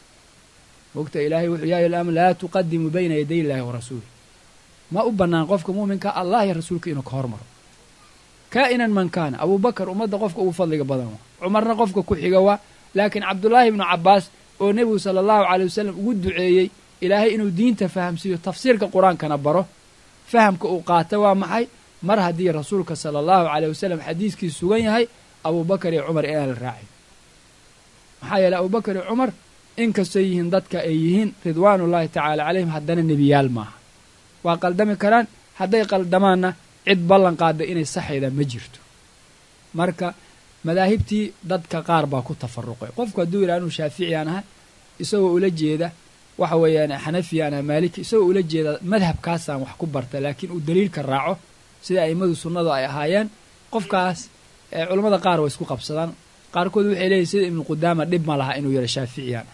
mogta ilaahay wuxuu yaa yalaam laa tuqadimu bayna yaday illaahi wa rasuuli ma u bannaan qofka muuminka allah iyo rasuulka inuu ka hormaro kaa'inan man kaana abuubakar ummadda qofka ugu fadliga badan waa cumarna qofka ku xiga waa laakiin cabdullaahi ibnu cabbaas oo nebigu sala allahu caley wasalam ugu duceeyey ilaahay inuu diinta fahamsiiyo tafsiirka qur-aankana baro fahamka uu qaata waa maxay mar haddii rasuulka sala allahu caleyh wasalam xadiiskii sugan yahay abuubakar iyo cumar inaan la raacin maxaa yeeley abuubakar iyo cumar inkastoo yihiin dadka ay yihiin ridwaanullaahi tacaala calayhim haddana nebiyaal maaha waa qaldami karaan hadday qaldamaanna cid ballan qaada inay saxayda ma jirto marka madaahibtii dadka qaar baa ku tafaruqay qofku hadduu yidhaha inuu shaaficiyaan ahay isagoo ula jeeda waxa weeyaan xanafiyaan aha maaliki isagoo ula jeeda madhabkaasaan wax ku barta laakiin uu daliilka raaco sida a'immadu sunnadu ay ahaayeen qofkaas culammada qaar way isku qabsadaan qaarkood waxay leeyihin sida ibnu qudaama dhib ma laha inuu yidha shaaficiyaan ah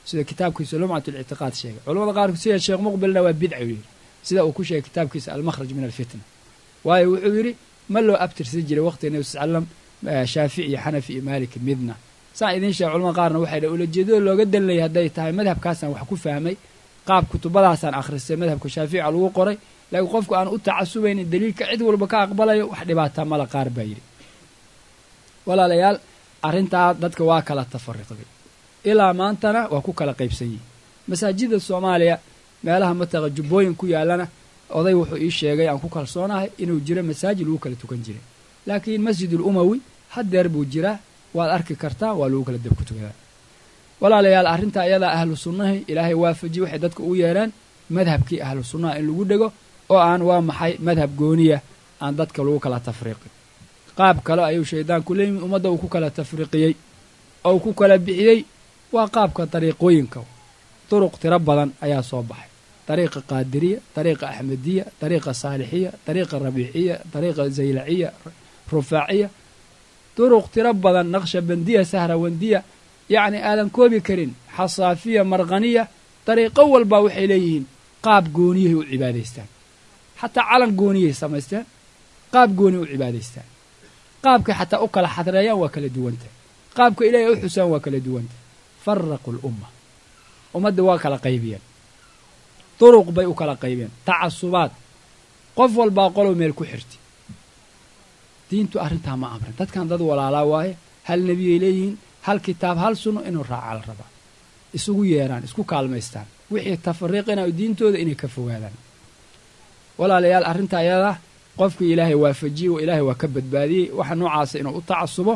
sida kitaabkiisa lumcat lictiqaad sheegay culamada qaarkood sida sheekh muqbilna waa bidca u yidhi sida uu ku sheegay kitaabkiisa almakhraj min alfitna waayo wuxuu yidhi ma loo abtirsan jiray waqtiga nebi sal slam shaafici iyo xanafi iyo maalik midna saan idiin sheega culamada qaarna waxay dha ulajeedada looga danlayay hadday tahay madhabkaasaan wax ku fahmay qaab kutubadaasaan akhristay madhabka shaafica lagu qoray laakiin qofku aan u tacasubaynin daliilka cid walba ka aqbalayo wax dhibaataa mala qaar baa yidhi walaalayaal arrintaa dadka waa kala tafariqday ilaa maantana waa ku kala qaybsan yihin masaajida soomaaliya meelaha mataqa jubbooyin ku yaallana oday wuxuu ii sheegay aan ku kalsoonahay inuu jiro masaajid lagu kala tukan jiray laakiin masjidul umawi haddeer buu jiraa waad arki kartaa waa lagu kala dabku tukadaa walaalayaal arrintaa iyadaa ahlu sunnahi ilaahay waafajiye waxay dadka u yeedhaan madhabkii ahlu sunnaha in lagu dhego oo aan waa maxay madhab gooniya aan dadka lagu kala tafriiqin qaab kale ayuu shaydaanku leeyimi ummadda uu ku kala tafriiqiyey oo uu ku kala bixiyey waa qaabka dariiqooyinka duruq tiro badan ayaa soo baxay dariiqa qaadiriya dariiqa axmediya dariiqa saalixiya dariiqa rabiiciya dariiqa zaylaciya rufaaciya duruq tiro badan naqshabandiya sahrawandiya yacni aadan koobi karin xasaafiya marqaniya dariiqo walba waxay leeyihiin qaab gooniyahay u cibaadaystaan xataa calan gooniyahay samaysteen qaab gooniya u cibaadaystaan qaabkay xataa u kala xadreeyaan waa kala duwanta qaabka ilaahay u xusaan waa kala duwanta faraqu lumma ummadda waa kala qaybiyeen duruq bay u kala qaybiyeen tacasubaad qof walbaa qolow meel ku xirti diintu arrintaa ma amrin dadkan dad walaalaa waaye hal nebiyay leeyihiin hal kitaab hal sunno inuu raacaa la rabaa isugu yeeraan isku kaalmaystaan wixii tafariiqinayo diintooda inay ka fogaadaan walaalayaal arrintaa ayadaa qofkii ilaahay waafajiyey oo ilaahay waa ka badbaadiyey waxa noocaasa inuu u tacasubo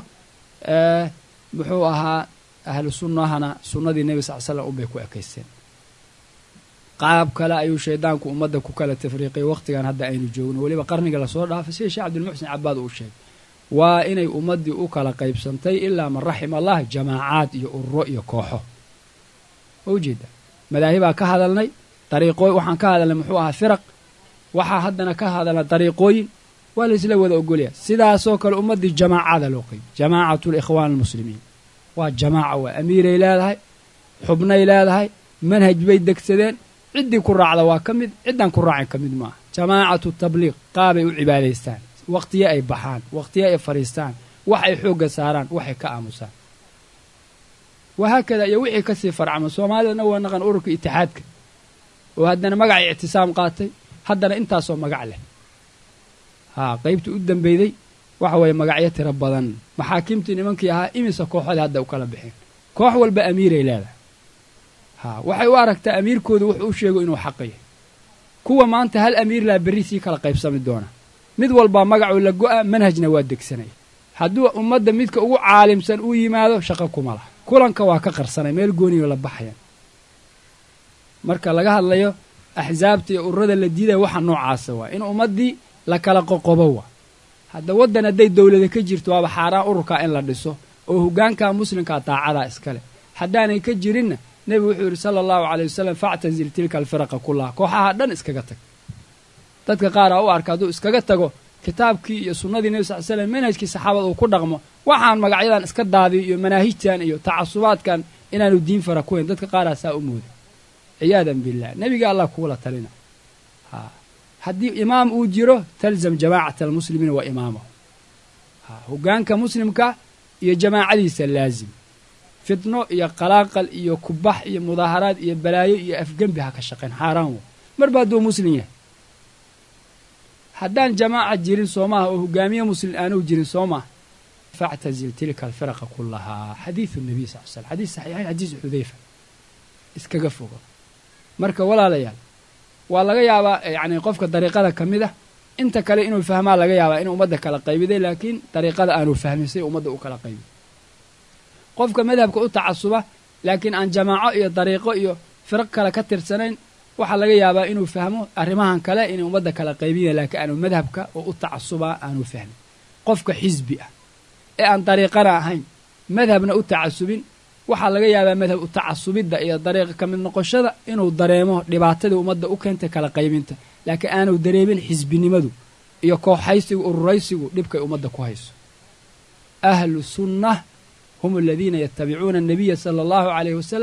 muxuu ahaa ahlu sunnahana sunnadii nebi sal slam unbay ku ekaysteen qaab kale ayuu shaydaanku ummadda ku kala tafriiqiyay wakhtigan hadda aynu joogno weliba qarniga lasoo dhaafay sida sheekh cabdilmuxsin cabaad uu sheegay waa inay ummaddii u kala qaybsantay ilaa man raxima allah jamaacaad iyo ururo iyo kooxo ma ujeeda madaahibaa ka hadalnay dariiqooy waxaan ka hadalnay muxuu ahaa firaq waxaa haddana ka hadalnay dariiqooyin waa laysla wada ogolyaa sidaasoo kale ummaddii jamaacada loo qaybi jamaacatu likhwaan almuslimiin waa jamaaca waa amiiray leedahay xubnay leedahay manhaj bay degsadeen ciddii ku raacda waa ka mid ciddaan ku raacin ka mid maaha jamaacatu tabliiq qaabay u cibaadaystaan wakhtiye ay baxaan wakhtiye ay fadhiistaan wax ay xoogga saaraan waxay ka aamusaan wahaakada iyo wixii kasii farcama soomaalidana waa naqan ururka itixaadka oo haddana magacay ictisaam qaatay haddana intaasoo magac leh haa qaybtii u dambeyday waxa weeye magacyo tiro badan maxaakiimtii nimankii ahaa imisa kooxoodii hadda u kala bixeen koox walba amiiray leedahay haa waxay u aragtaa amiirkoodu wuxuu u sheego inuu xaqa yahay kuwa maanta hal amiir laa berri sii kala qaybsami doona mid walbaa magacuu la go'a manhajna waa degsanaya hadduu ummadda midka ugu caalimsan uu yimaado shaqo kuma laha kulanka waa ka qarsanay meel gooniyo la baxayan marka laga hadlayo axsaabta iyo ururada la diidaya waxa noocaasa waa in ummaddii la kala qoqobo waa hadda waddan hadday dowlada ka jirto waaba xaaraan ururkaa in la dhiso oo hoggaanka muslimkaa daacadaa iskale haddaanay ka jirinna nebigu wuxuu yidhi sala allahu caley wasalam factazil tilka alfiraqa kullaha kooxaha dhan iskaga tag dadka qaar aa u arka hadduu iskaga tago kitaabkii iyo sunnadii nebi sal slam manhajkii saxaabada uu ku dhaqmo waxaan magacyadan iska daadiyo iyo manaahijtan iyo tacasubaadkan inaanu diin fara ku hayn dadka qaaraa saa u mooday ciyaadan billah nebiga allah kuula talina ha haddii imaam uu jiro talzam jamaacata almuslimiina wa imaamahu ha hoggaanka muslimka iyo jamaacadiisa laazim fitno iyo qalaaqal iyo kubax iyo mudaaharaad iyo balaayo iyo afgembi ha ka shaqayn xaaraan wa marba hadduu muslim yahay haddaan jamaaca jirin soo maaha oo hogaamiye muslim aanuu jirin soo maaha factazil tilka alfiraqa kullahaa xadiidu nabiy sal l slam xadiis saxiixayn xadiis xudayfa iskaga fogo marka walaalayaal waa laga yaabaa yacni qofka dariiqada ka mid ah inta kale inuu fahmaa laga yaabaa inuu ummadda kala qaybiday laakiin dariiqada aanu fahmin say ummadda u kala qaybi qofka madhabka u tacasuba laakiin aan jamaaco iyo dariiqo iyo firaq kale ka tirsanayn waxaa laga yaabaa inuu fahmo arrimahan kale inay ummadda kala qaybinaya laakiin aanu madhabka oo u tacasubaa aanu fahmin qofka xisbi ah ee aan dariiqana ahayn madhabna u tacasubin waxaa laga yaabaa madhab u tacasubidda iyo dariiqa ka mid noqoshada inuu dareemo dhibaatadii ummadda u keentay kala qaybinta laakiin aanu dareemin xisbinimadu iyo kooxaysigu ururaysigu dhibkay ummadda ku hayso ahlu sunnah hum aladiina yatabicuuna annabiya sala allahu calayhi wasalam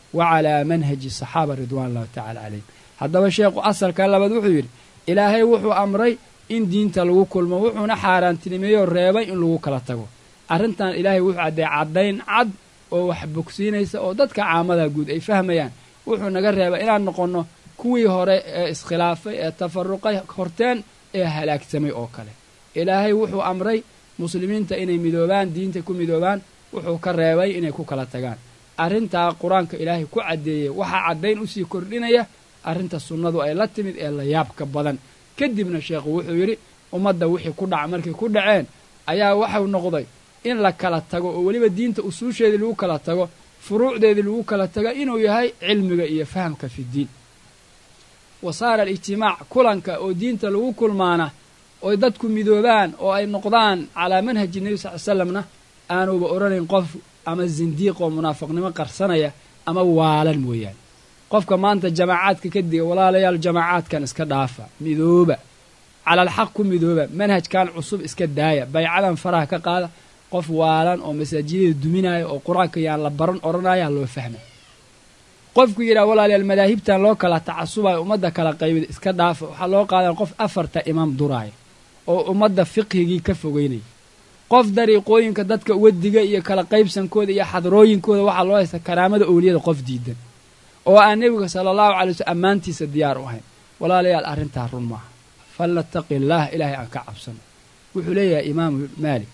wa calaa manhaji saxaaba ridwan allahu tacala calayhim haddaba sheekhu asalka labaad wuxuu yidhi ilaahay wuxuu amray in diinta lagu kulmo wuxuuna xaaraantinimeeyoo reebay in lagu kala tago arrintan ilaahay wuxuu caddeey caddayn cad oo wax bogsiinaysa oo dadka caamada guud ay fahmayaan wuxuu naga reebay inaan noqonno kuwii hore ee iskhilaafay ee tafaruqay horteen ee halaagsamay oo kale ilaahay wuxuu amray muslimiinta inay midoobaan diinta ku midoobaan wuxuu ka reebay inay ku kala tagaan arrintaa qur-aanka ilaahay ku caddeeyey waxaa caddayn usii kordhinaya arrinta sunnadu ay la timid ee la yaabka badan kadibna sheekhu wuxuu yidhi ummadda wixii ku dhaca markay ku dhaceen ayaa waxau noqday in la kala tago oo weliba diinta usuusheedii lagu kala tago furuucdeedii lagu kala tago inuu yahay cilmiga iyo fahamka fidiin wa saara alijtimaac kulanka oo diinta lagu kulmaana oy dadku midoobaan oo ay noqdaan calaa manhaji nebi sal l slamna aanuba odhanayn qof ama zindiiq oo munaafiqnimo qarsanaya ama waalan mooyaane qofka maanta jamaacaadka ka diga walaalayaal jamaacaadkan iska dhaafa midooba calal xaq ku midooba manhajkan cusub iska daaya baycadan faraha ka qaada qof waalan oo masaajidada duminaya oo qur-aanka yaan la baran odhanaya loo fahma qofku yidhaha walaalayaal madaahibtan loo kala tacasubayo ummadda kala qaybida iska dhaafa waxaa loo qaadaya qof afarta imaam duraaya oo ummadda fiqhigii ka fogeynaya qof dariiqooyinka dadka wadiga iyo kala qaybsankooda iyo xadrooyinkooda waxaa loo haysta karaamada owliyada qof diidan oo aan nebiga sala allahu calay waslm ammaantiisa diyaar u ahayn walaalayaal arrintaa run maaha falnattaqi illaah ilaahay aan ka cabsano wuxuu leeyahay imaamu maalik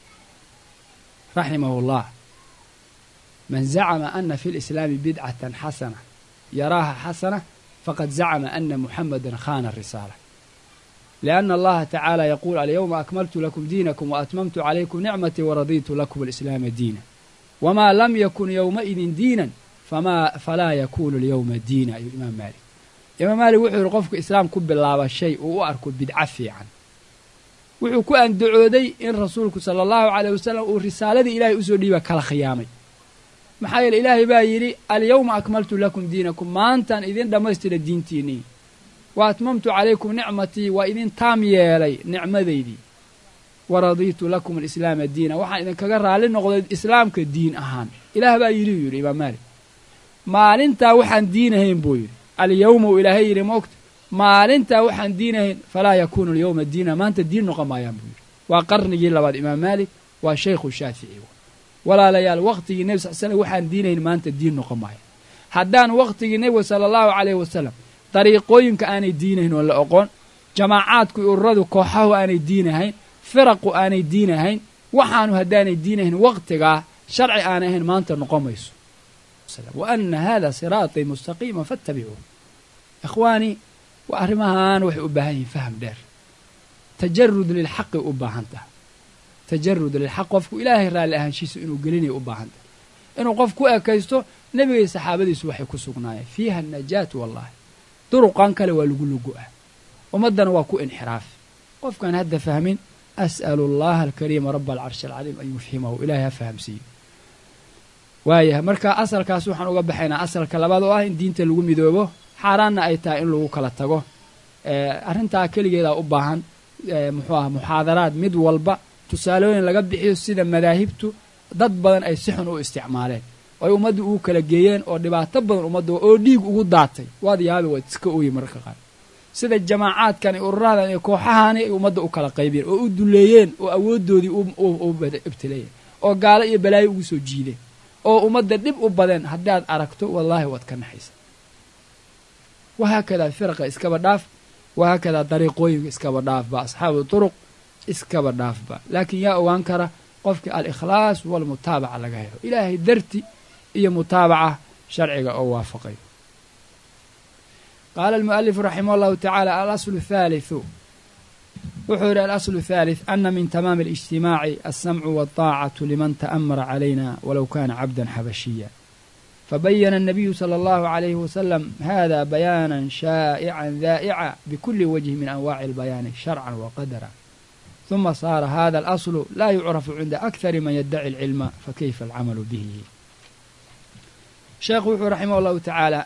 raximahu llah man zacama ana fi lislaami bidcatan xasana yaraaha xasana faqad zacama ana muxamadan khana risaala lianna allaha tacaala yaquul alyawma akmaltu lakum diinakum waatmamtu calaykum nicmatii waraditu lakum alislaama diina wamaa lam yakun yowmaidin diinan falaa yakunu alyowma diina ayuu imaam maalik imaam maalik wuxuu yidhi qofku islaam ku bilaaba shay uu u arko bidco fiican wuxuu ku andacooday in rasuulku sala allahu caleyh wasalam uu risaaladii ilaahay usoo dhiiba kala khiyaamay maxaa yeele ilaahay baa yidhi alyawma akmaltu lakum diinakum maantaan idin dhammaystira diintiinnii wa atmamtu calaykum nicmatii waa idin taam yeelay nicmadaydii wa radiitu lakum alislaama diina waxaan idinkaga raalli noqday islaamka diin ahaan ilaah baa yidhi uu yidhi imaam maalik maalintaa waxaan diinahayn buu yidhi alyawma uu ilaahay yidhi moogta maalintaa waxaan diinahayn falaa yakuunu alyawma diina maanta diin noqon maayaan buu yidhi waa qarnigii labaad imaam maalik waa shaykhu shaafici walaalayaal wakhtigii nebi sal slam waxaan diinahayn maanta diin noqon maaya haddaan wakhtigii nebiga sala allahu caleyhi wasalam dariiqooyinka aanay diinahayn oo la oqoon jamaacaadku ururadu kooxahu aanay diinahayn firaqu aanay diinahayn waxaanu haddaanay diinahayn wakhtigaa sharci aanay ahayn maanta noqon mayso wa ana hada siraatii mustaqiima fattabicuuh ikhwaanii waa arrimahan waxay u baahan yihiin faham dheer tajarud lilxaqi u baahan taha tajarud lilxaq qofku ilaahay raalli ahaanshiisa inuu gelinaya u baahan tahay inuu qof ku ekaysto nebigay saxaabadiisu waxay ku sugnaayeen fiiha anajaatu wallahi duruqan kale waa lagu lugu-ah ummaddana waa ku inxiraaf qofkaan hadda fahmin as'alu allaha alkariima raba alcarshi alcaliim an yufhimahu ilahay ha fahamsiiyo waayahay marka asalkaas waxaan uga baxaynaa asalka labaad oo ah in diinta lagu midoobo xaaraanna ay tahay in lagu kala tago arrintaa keligeedaa u baahan muxuu ah muxaadaraad mid walba tusaalooyin laga bixiyo sida madaahibtu dad badan ay si xun u isticmaaleen oo ay ummadda ugu kala geeyeen oo dhibaato badan ummadda oo dhiig ugu daatay waad yaabi waad iska ooyi mararka qaar sida jamaacaadkan iyo ururadan iyo kooxahani ay ummadda u kala qaybiyeen oo u duleeyeen oo awooddoodii u ibtileeyeen oo gaalo iyo balaayo ugu soo jiideen oo ummadda dhib u badeen haddaad aragto wallaahi waad ka naxaysa wahaakadaa firaqa iskaba dhaaf wahaakadaa dariiqooyinka iskaba dhaafba asxaabu turuq iskaba dhaafba laakiin yaa ogaan kara qofkii al-ikhlaas walmutaabaca laga helo ilaahay darti iyo mutaabaca sharciga oo waafaqayo qaala almu'alifu raximah allahu tacaala alaslu thaalithu wuxuu yidhi alaslu thalith ana min tamaami alijtimaaci alsamcu walطaacatu liman ta'amara calayna walow kana cabdan xabashiya fabayana الnabiyu salى اllahu عalayhi wasalam hada bayaana shaa'ica daa'ica bikuli wajhi min anwaci اlbayaani sharcan waqadara ثuma saara hada alaslu laa yucrafu cinda akari man yaddaci اlcilma fakayfa alcamalu bihi sheekhu wuxuu raximah allahu tacaala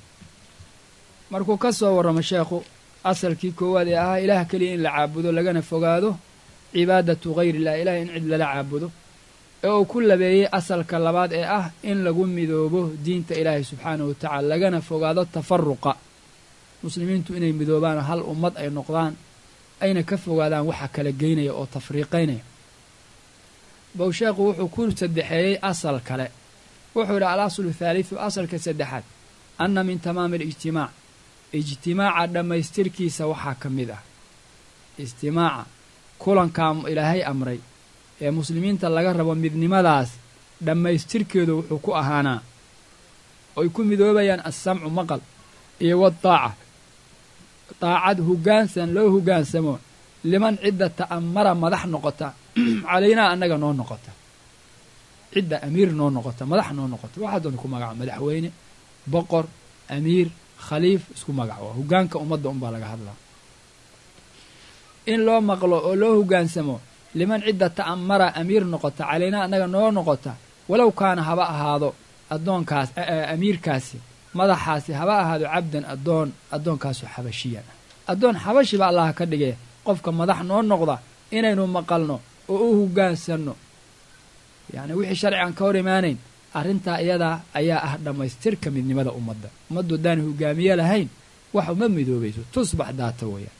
markuu ka soo warramo sheekhu asalkii koowaad ee ahaa ilaah keliya in la caabudo lagana fogaado cibaadatu hayr illah ilaah in cid lala caabudo ee uu ku labeeyey asalka labaad ee ah in lagu midoobo diinta ilaahay subxaanahu wa tacaala lagana fogaado tafaruqa muslimiintu inay midoobaan hal ummad ay noqdaan ayna ka fogaadaan waxa kala geynaya oo tafriiqaynaya bow sheekhu wuxuu ku saddexeeyey asal kale wuxuu yidhi al aslu thaalithu asalka saddexaad anna min tamaami alijtimaac ijtimaaca dhammaystirkiisa waxaa ka mid ah ijtimaaca kulankaa ilaahay amray ee muslimiinta laga rabo midnimadaas dhammaystirkeedu wuxuu ku ahaanaa oy ku midoobayaan assamcu maqal iyo wadaaca daacad hoggaansan loo hoggaansamo liman cidda ta'amara madax noqota calaynaa annaga noo noqota cidda amiir noo noqota madax noo noqota waxaa doonta ku magaca madaxweyne boqor amiir khaliif isku magac waa hoggaanka ummadda unbaa laga hadlaa in loo maqlo oo loo hoggaansamo liman cidda ta'amara amiir noqota calaynaa annaga noo noqota walow kaana haba ahaado addoonkaas amiirkaasi madaxaasi haba ahaado cabdan addoon addoonkaasoo xabashiyan ah addoon xabashiba allaha ka dhigee qofka madax noo noqda inaynu maqalno oo u hoggaansanno yacni wixii sharcigan ka hor imaanayn arrintaa iyadaa ayaa ah dhammaystirka midnimada ummadda ummaddu haddaan hoggaamiye lahayn wax uma midoobayso tusbax daata weeyaan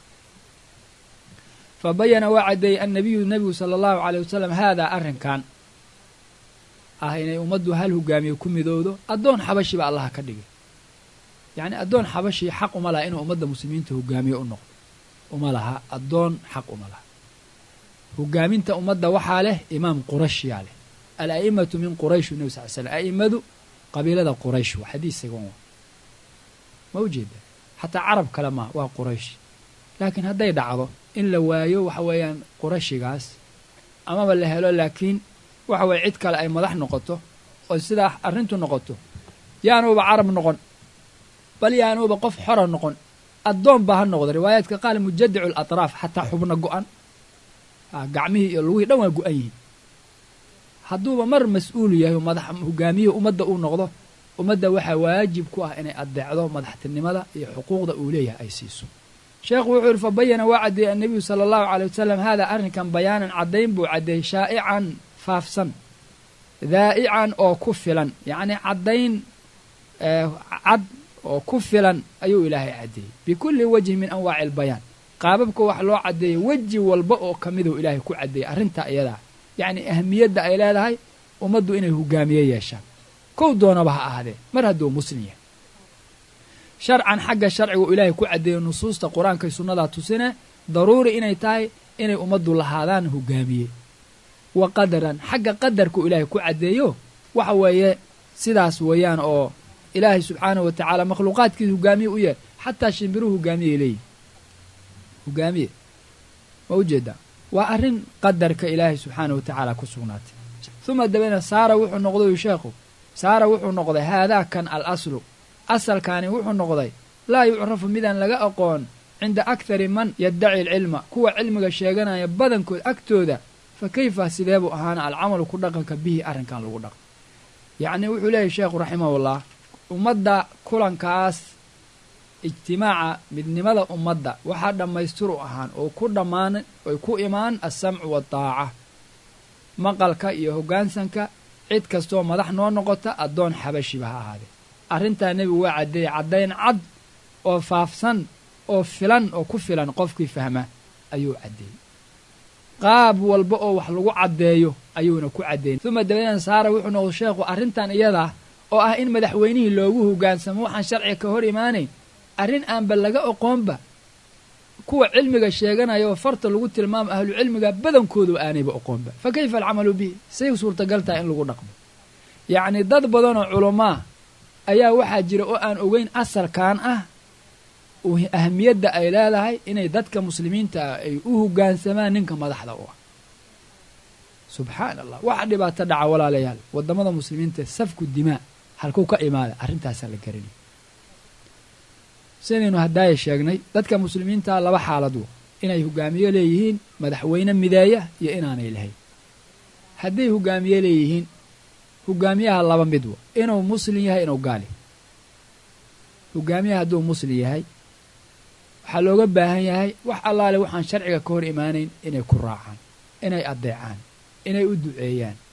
fa bayana waa caddeeyey annabiyu nebigu sala allahu caleyh wasalam haadaa arrinkan ah inay ummaddu hal hoggaamiye ku midowdo addoon xabashiba allaha ka dhigay yacni addoon xabashi xaq uma laha inuu ummadda muslimiinta hoggaamiye u noqdo uma laha addoon xaq uma laha hoggaaminta ummadda waxaa leh imaam qurashyaa leh al a'imatu min quraysh nebi sal l slam a'immadu qabiilada quraysh waa xadiis sagan waa ma ujeeda xataa carab kale maa waa quraysh laakiin hadday dhacdo in la waayo waxa weeyaan qurashigaas amaba la helo laakiin waxa weye cid kale ay madax noqoto oo sidaa arrintu noqoto yaanuuba carab noqon bal yaanuuba qof xora noqon addoon baa ha noqda riwaayaadka qaal mujadicu alatraaf xataa xubno go-an gacmihii iyo lugihii dhan waa go-an yihiin hadduuba mar mas-uulu yahay madax hogaamiyihii ummadda uu noqdo ummadda waxaa waajib ku ah inay addeecdo madaxtinimada iyo xuquuqda uu leeyahay ay siiso sheekhu wuxuu yidhi fa bayana waa caddeeyey annabiyu sala allahu caley wasalam haadaa arrinkan bayaanan caddayn buu caddeeyey shaa'ican faafsan daa'ican oo ku filan yacnii caddayn cad oo ku filan ayuu ilaahay caddeeyey bikulli wajhin min anwaaci albayaan qaababka wax loo caddeeyey weji walba oo ka miduu ilaahay ku caddeeyey arrintaa iyadaa yacnii ahmiyadda ay leedahay ummaddu inay hogaamiye yeeshaan kow doonaba ha ahaadee mar hadduu muslim yahay sharcan xagga sharcigu ilaahay ku caddeeyo nusuusta qur-aankay sunnadaa tusine daruuri inay tahay inay ummaddu lahaadaan hogaamiye wa qadaran xagga qadarku ilaahay ku caddeeyo waxa weeye sidaas weeyaan oo ilaahay subxaanahu wa tacaala makhluuqaadkiisa hogaamiye u yahay xataa shimbiruhu hogaamiyay leeyihin hogaamiye ma ujeedaa waa arrin qadarka ilaahay subxaanahu wa tacaala ku sugnaatay uma dabeedna saara wuxuu noqday sheekhu saara wuxuu noqday haadaakan al aslu asalkaani wuxuu noqday laa yucrafu midaan laga aqoon cinda akhari man yaddaci alcilma kuwa cilmiga sheeganaya badankood agtooda fa kayfa sidee buu ahaana alcamalu ku dhaqanka bihi arrinkan lagu dhaqan yacnii wuxuu leeyahy sheekhu raximahullah ummadda kulankaas ijtimaaca midnimada ummadda waxaa dhammaystir u ahaan oo ku dhammaan oy ku imaan alsamcu waaldaaca maqalka iyo hoggaansanka cid kastoo madax noo noqota addoon xabashiba ha ahaadee arrintaa nebigu waa caddeeyey caddayn cad oo faafsan oo filan oo ku filan qofkii fahma ayuu caddeeyey qaab walba oo wax lagu caddeeyo ayuuna ku caddeeyey uma dabadeedna saara wuxuu noqday sheekhu arrintan iyadaa oo ah in madaxweynihii loogu hoggaansamo waxaan sharciga ka hor imaanayn arrin aanba laga oqoonba kuwa cilmiga sheeganaya oo farta lagu tilmaamo ahlucilmiga badankoodu aanayba oqoonba fa kayfa alcamalu bihi say suurtagal tahay in lagu dhaqmo yacnii dad badanoo culamaa ayaa waxaa jira oo aan ogeyn asalkan ah ahamiyadda ay leedahay inay dadka muslimiinta ah ay u hoggaansamaan ninka madaxda u ah subxaan allah waxa dhibaato dhaca walaalayaal waddamada muslimiinta safku dimaa halkuu ka imaada arrintaasaa la garanaya sidaynu haddaaya sheegnay dadka muslimiinta laba xaalad wo inay hoggaamiye leeyihiin madaxweyne mideeya iyo inaanay lahayn hadday hoggaamiye leeyihiin hoggaamiyaha laba mid wo inuu muslim yahay inuu gaali hoggaamiyaha hadduu muslim yahay waxaa looga baahan yahay wax allaale waxaan sharciga ka hor imaanayn inay ku raacaan inay addeecaan inay u duceeyaan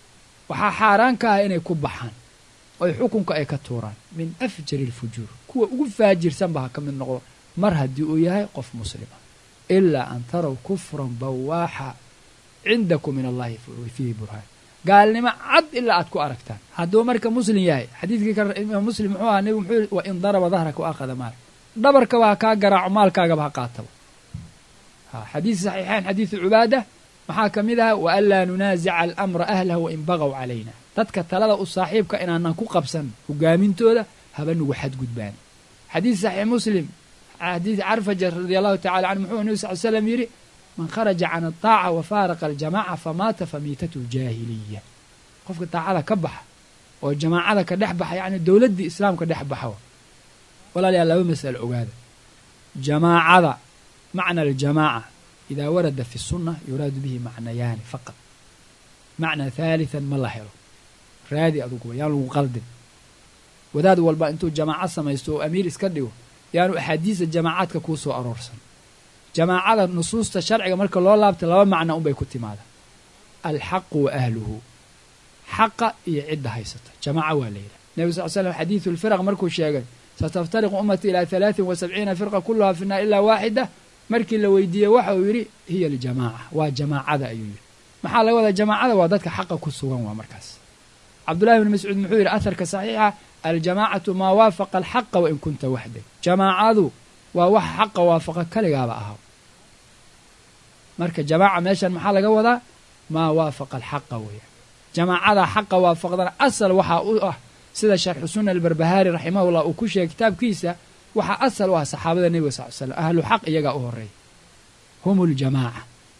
waxaa xaaraan ka ah inay ku baxaan oy xukunka ay ka tuuraan min afjari alfujuur kuwa ugu faajirsanba ha ka mid noqdo mar haddii uu yahay qof muslima ilaa an taraw kufran bawaaxa cindakum min allahi fiihi burhaan gaalnimo cad ilaa aad ku aragtaan hadduu marka muslim yahay xadiidkii ka imaam muslim muxuu ahaa nebigu muxuu wa in daraba dahraka wa akhada maalak dhabarkaba ha kaa garaaco maalkaagaba ha qaataba xadiid saxiixayn xadiidu cubaada maxaa ka mid aha wa an laa nunaasica alamra ahlah wa in bagaw calayna dadka talada u saaxiibka inaanan ku qabsan hogaamintooda haba nugu xadgudbaan xadiid saxiix muslim xadiid carfaja radi allahu tacala canhu muxuu nebi sal slam yidhi man kharaja can ataaca wa faaraqa aljamaca famaata famiitatu ljaahiliya qofka taacada ka baxa oo jamaacada ka dhex baxa yacni dowladdii islaamka dhex baxa walaalayaal laba masalo ogaada jamaacada macna aljamaaca idaa warada fi sunna yuraadu bihi macnayaani faqad macna haalitan ma la helo raadi aduguba yaan lagu qaldin wadaad walba intuu jamaaco samaysto oo amiir iska dhigo yaanu axaadiista jamaacaadka kuu soo aroorsan jamaacada nusuusta sharciga marka loo laabta laba macna unbay ku timaada alxaqu wa ahluhu xaqa iyo cidda haysata jamaaca waa la yidhaha nebi sal slam xadiidu lfiraq markuu sheegay sataftariqu ummatii ilaa halaatin wa sabciina firqa kulluhaa fi naar ilaa waaxida markii la weydiiyey waxa uu yidhi hiya aljamaaca waa jamaacada ayuu yidhi maxaa laga wadaa jamaacada waa dadka xaqa ku sugan waa markaas cabdullahi bni mascuud muxuu yidhi aharka saxiixa aljamaacatu maa waafaqa alxaqa wain kunta waxday jamaacadu waa wax xaqa waafaqa kaligaaba ahaa marka jamaaca meeshan maxaa laga wadaa maa waafaqa alxaqa weeyaan jamaacada xaqa waafaqdana asal waxaa u ah sida sharxu sunna albarbahaari raximahullah uu ku sheegay kitaabkiisa waxaa asal u ah saxaabada nebiga sal l slam ahlu xaq iyagaa u horeeya hum ljamaaca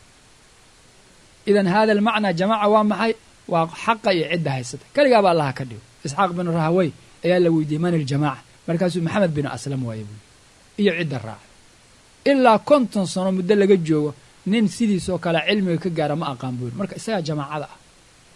idan hada almacnaa jamaaca waa maxay waa xaqa iyo cidda haysata keligaaba allaha ka dhigo isxaaq bin rahawey ayaa la weydiiyey man iljamaaca markaasuu maxamed bin aslam waaye buui iyo cidda raaca ilaa konton sano muddo laga joogo nin sidiisoo kale cilmiga ka gaara ma aqaan buu yiri marka isagaa jamaacada ah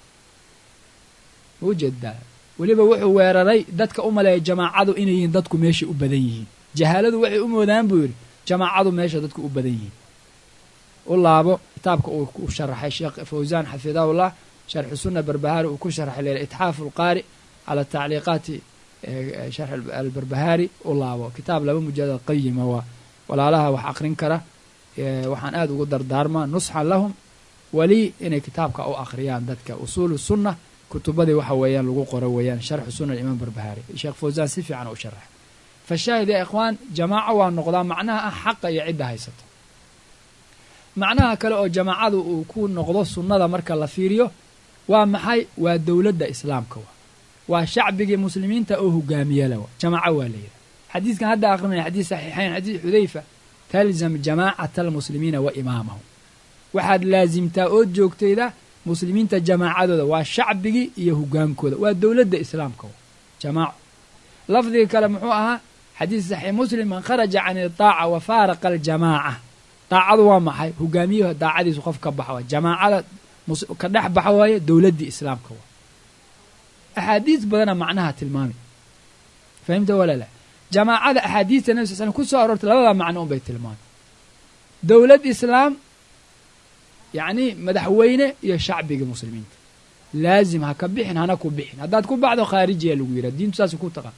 ma ujeedaa weliba wuxuu weeraray dadka u maleeya jamaacadu inay yihiin dadku meeshay u badan yihiin jahaaladu waxay u moodaan buu yidhi jamaacadu meesha dadku u badan yihiin u laabo kitaabka uu ku sharaxay sheekh fawsaan xafidahullah sharxu sunna barbahaari uu ku sharaxay leela itxaafu alqaari cala tacliiqaati sharx albarbahaari u laabo kitaab laba mujalad qayima waa walaalaha wax aqrin kara waxaan aada ugu dardaarmaa nusxan lahum weli inay kitaabka u akhriyaan dadka usuulu sunna kutubadii waxa weeyaan lagu qoro weeyaan sharxu sunna imaam barbahaari sheekh fawsaan si fiican u sharaxay fashaahid ya ikhwaan jamaaco waa noqdaa macnaha ah xaqa iyo cidda haysata macnaha kale oo jamaacadu uu ku noqdo sunnada marka la fiiriyo waa maxay waa dowladda islaamka wa waa shacbigii muslimiinta oo hogaamiyala wa jamaaco waa la yidhaha xadiiskan hadda aqrinaya xadiis saxiixayn xadiis xudayfa talzam jamaacata almuslimiina wa imaamahum waxaad laasimtaa ood joogtayda muslimiinta jamaacadooda waa shacbigii iyo hogaankooda waa dowladda islaamka wa jamaaco lafdiga kale muxuu ahaa xadiis saxiix muslim man kharaja can itaaca wa faaraqa aljamaaca daacadu waa maxay hogaamiyaha daacadiisu qof ka baxa waay jamaacada ka dhex baxa waaye dowladdii islaamka waa axaadiis badana macnaha tilmaamay fahimta walala jamaacada axaadiista nabi sal slm ku soo aroortay labada macno un bay tilmaamay dowlad islaam yacni madaxweyne iyo shacbigii muslimiinta laazim ha ka bixin hana ku bixin haddaad ku baxdo khaarijiya lagu yidhaha diintu saas ku taqaan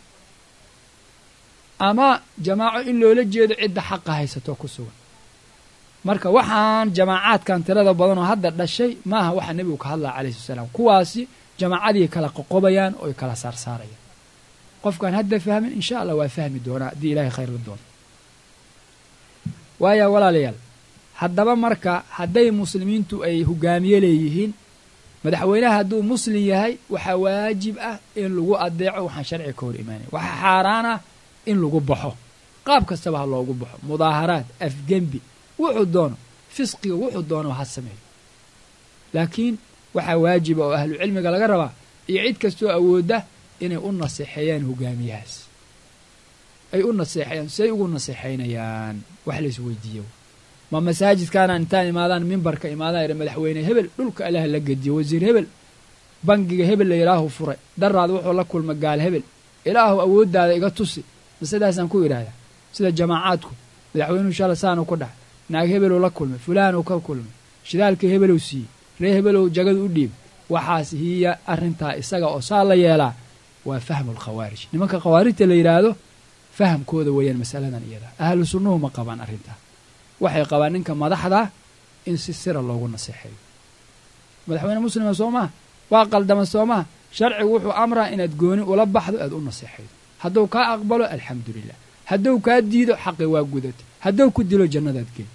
ama jamaaco in loola jeedo cidda xaqa haysato ku sugan marka waxaan jamaacaadkan tirada badan oo hadda dhashay maaha waxa nebigu ka hadlaya calayhi salaam kuwaasi jamaacadii kala qoqobayaan oo ay kala saarsaarayaan qofkaan hadda fahmin insha allah waa fahmi doonaa haddii ilahay khayr la doono waaya walaalayaal haddaba marka hadday muslimiintu ay hogaamiye leeyihiin madaxweynaha hadduu muslim yahay waxaa waajib ah in lagu adeeco waxaan sharciga ka hor imaanaya waxaa xaaraan ah in lagu baxo qaab kastaba ha loogu baxo mudaaharaad afgembi wuxuu doono fisqiga wuxuu doono ha sameeyo laakiin waxaa waajiba oo ahlu cilmiga laga rabaa iyo cid kastoo awoodda inay u naseexeeyaan hogaamiyahaas ay u naseexeeyaan siay ugu naseexaynayaan wax la isweydiiyo ma masaajidkaana intaan imaadaan mimbarka imaadaan yidha madaxweyne hebel dhulka allaha la gediyo wasiir hebel bangiga hebel la ilaahu furay daraad wuxuu la kulma gaal hebel ilaahu awooddaada iga tusi ma sidaasaan ku yidhaahdaa sida jamaacaadku madaxweynuhu shala saanu ku dhax naag hebeluu la kulmay fulaanuu ka kulmay shidaalkii hebeluu siiyey ree hebelow jagadu u dhiibay waxaas hiya arrintaa isaga oo saa la yeelaa waa fahmu alkhawaarij nimanka khawaarijta la yidhaahdo fahamkooda weeyaan masaladan iyada ahlu sunnuhu ma qabaan arrintaa waxay qabaan ninka madaxda in si sira loogu naseexeeyo madaxweyne muslima soo maha waa qaldama soo maha sharcigu wuxuu amraa inaad gooni ula baxdo aad u naseexaydo hadduu kaa aqbalo alxamdu lilah hadduu kaa diido xaqi waa gudata hadduu ku dilo jannadaad geli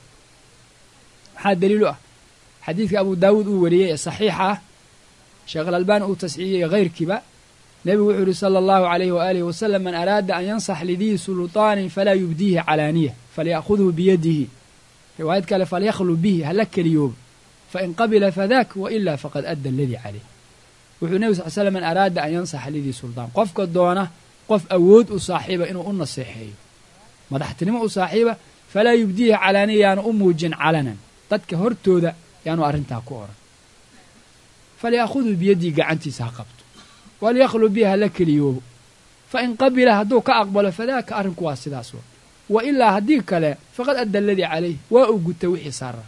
maxaa daliilu ah xadiidka abu daawuud uu wariyey ee saxiixa ah sheekh alalbani uu tasxiixiyey hayrkiiba nebigu wuxuu yihi sala allahu calayhi waaalihi wasalam man araada an yansax lidii sulطaanin falaa yubdiihi calaaniya falya'khudhu biyadihi riwaayad kale falyakhlu bihi hala keliyooba fain qabila fadak wailaa faqad adda aladii caleyh wuxuu nebi sal slam man araada an yansaxa lidii suldaan qofka doona qof awood u saaxiiba inuu u naseexeeyo madaxtinimo u saaxiiba falaa yubdiihi calaaniya yaanu u muujin calanan dadka hortooda yaanu arrintaa ku odhan falya'khuduu biyadii gacantiisa ha qabto walyakhlu bihi hala keliyoobo fain qabila hadduu ka aqbalo fadaaka arrinku waa sidaas wa wa ilaa haddii kale faqad adda aladii calayh waa uu guta wixii saaraa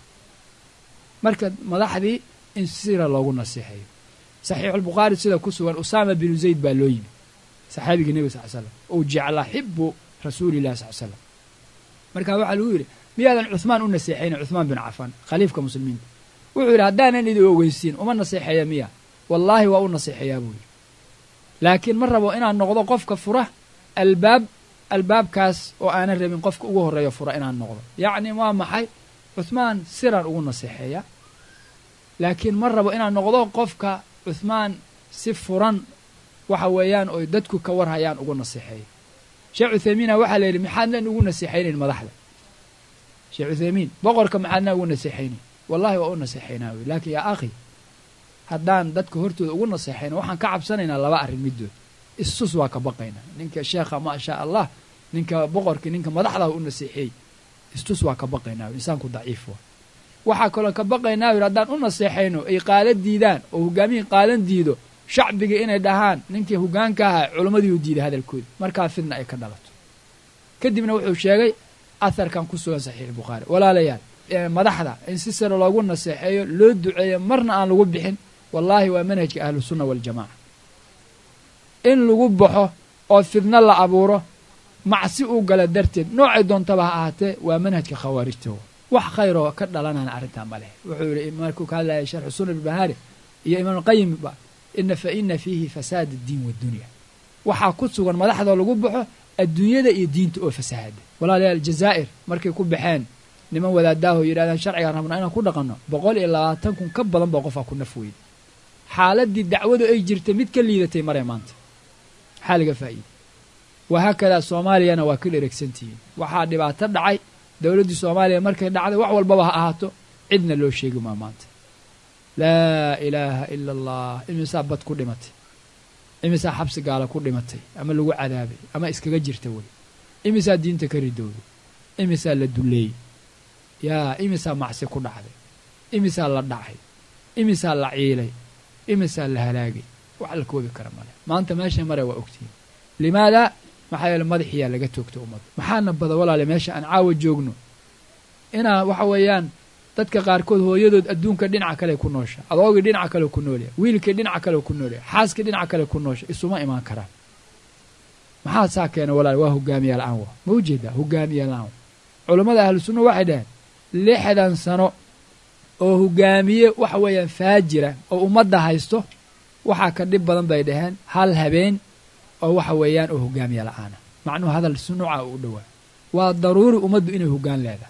marka madaxdii in sira loogu naseexeeyo saxiixulbukhaari sida ku sugan usaama binu zayd baa loo yimi saxaabigii nebiga sal slam uu jeclaa xibu rasuulillahi sal slam marka waxaa lagu yidhi miyaadan cuhmaan u naseexaynin cuhmaan bin cafaan khaliifka muslimiinta wuxuu yidhi haddaanan idin ogeysiin uma naseexeeya miya wallaahi waa u naseexeeyaa buu yidhi laakiin ma rabo inaan noqdo qofka fura albaab albaabkaas oo aanan rabin qofka ugu horreeyo fura inaan noqdo yacni waa maxay cuhmaan siraan ugu naseexeeyaa laakiin ma rabo inaan noqdo qofka cuhmaan si furan waxa weeyaan oy dadku ka warhayaan ugu naseexeeya sheekh cuthaymiina waxaa la yidhi maxaadnan ugu naseexaynayn madaxda sheekh cuthaymiin boqorka maxaadnaa ugu naseexaynayn wallahi waa u naseexaynaa wy laakiin yaa akhi haddaan dadka hortooda ugu naseexayna waxaan ka cabsanaynaa laba arrin middood istus waa ka baqaynaa ninka sheekha maa shaa allah ninka boqorkii ninka madaxdaa u naseexeey istus waa ka baqaynaa wy insaanku daciif waa waxaa kaloo ka baqaynaa yidhi haddaan u naseexayno ay qaala diidaan oo hogaamihii qaalan diido shacbiga inay dhahaan ninkii hogaanka ahaa culammadii u diiday hadalkooda markaa fidna ay ka dhalato kadibna wuxuu sheegay aharkan ku sugan saxiix bukhaari walaalayaal madaxda in si sare loogu naseexeeyo loo duceeyo marna aan lagu bixin wallaahi waa manhajka ahlusunna waljamaca in lagu baxo oo fidno la abuuro macsi uu gala darteed noocay doontaba ha ahaatee waa manhajka khawaarijta wax khayroo ka dhalanana arrintaa ma leh wuxuu yihi markuu ka hadlaya sharxu sunan ilbahaari iyo imaamulqayimba ina fa ina fiihi fasaad addiin waddunya waxaa ku sugan madaxdoo lagu baxo adduunyada iyo diinta oo fasahaada walaalayaal jazaa'ir markay ku baxeen niman wadaadaaho yidhahdaan sharcigaan rabnaa inaan ku dhaqanno boqol iyo labaatan kun ka badan baa qofaa ku naf weyda xaaladdii dacwadu ay jirtay mid ka liidatay maree maanta maxaa laga faa'iida wahaakadaa soomaaliyana waa ka dheregsantihiin waxaa dhibaato dhacay dowladdii soomaaliya markay dhacday wax walbaba ha ahaato cidna loo sheegi maa maanta laa ilaaha ila allah imisaa bad ku dhimatay imisaa xabsi gaala ku dhimatay ama lagu cadaabay ama iskaga jirta wey imisaa diinta ka ridowday imisaa la dulleeyey yaa imisaa macsi ku dhacday imisaa la dhacay imisaa la ciilay imisaa la halaagay wax la koobi kara male maanta meesha mare waa ogtihiin limaadaa maxaa yeele madaxiyaa laga toogta ummadda maxaana bada walaale meesha aan caawa joogno inaa waxa weeyaan dadka qaarkood hooyadood adduunka dhinaca kale ku noosha adoogii dhinaca kale ku noolya wiilkii dhinaca kale ku noolya xaaskii dhinaca kale ku noosha isuma imaan karaan maxaa saa keena walaale waa hogaamiya la-aan wa ma ujeedaa hogaamiya la-aan culammada ahlu sunna waxay dhaheen lixdan sano oo hogaamiye waxa weeyaan faajira oo ummadda haysto waxaa ka dhib badan bay dhaheen hal habeen oo waxa weeyaan oo hogaamiya la-aana macnuhu hadal sunuuca u dhowaa waa daruuri ummaddu inay hoggaan leedahay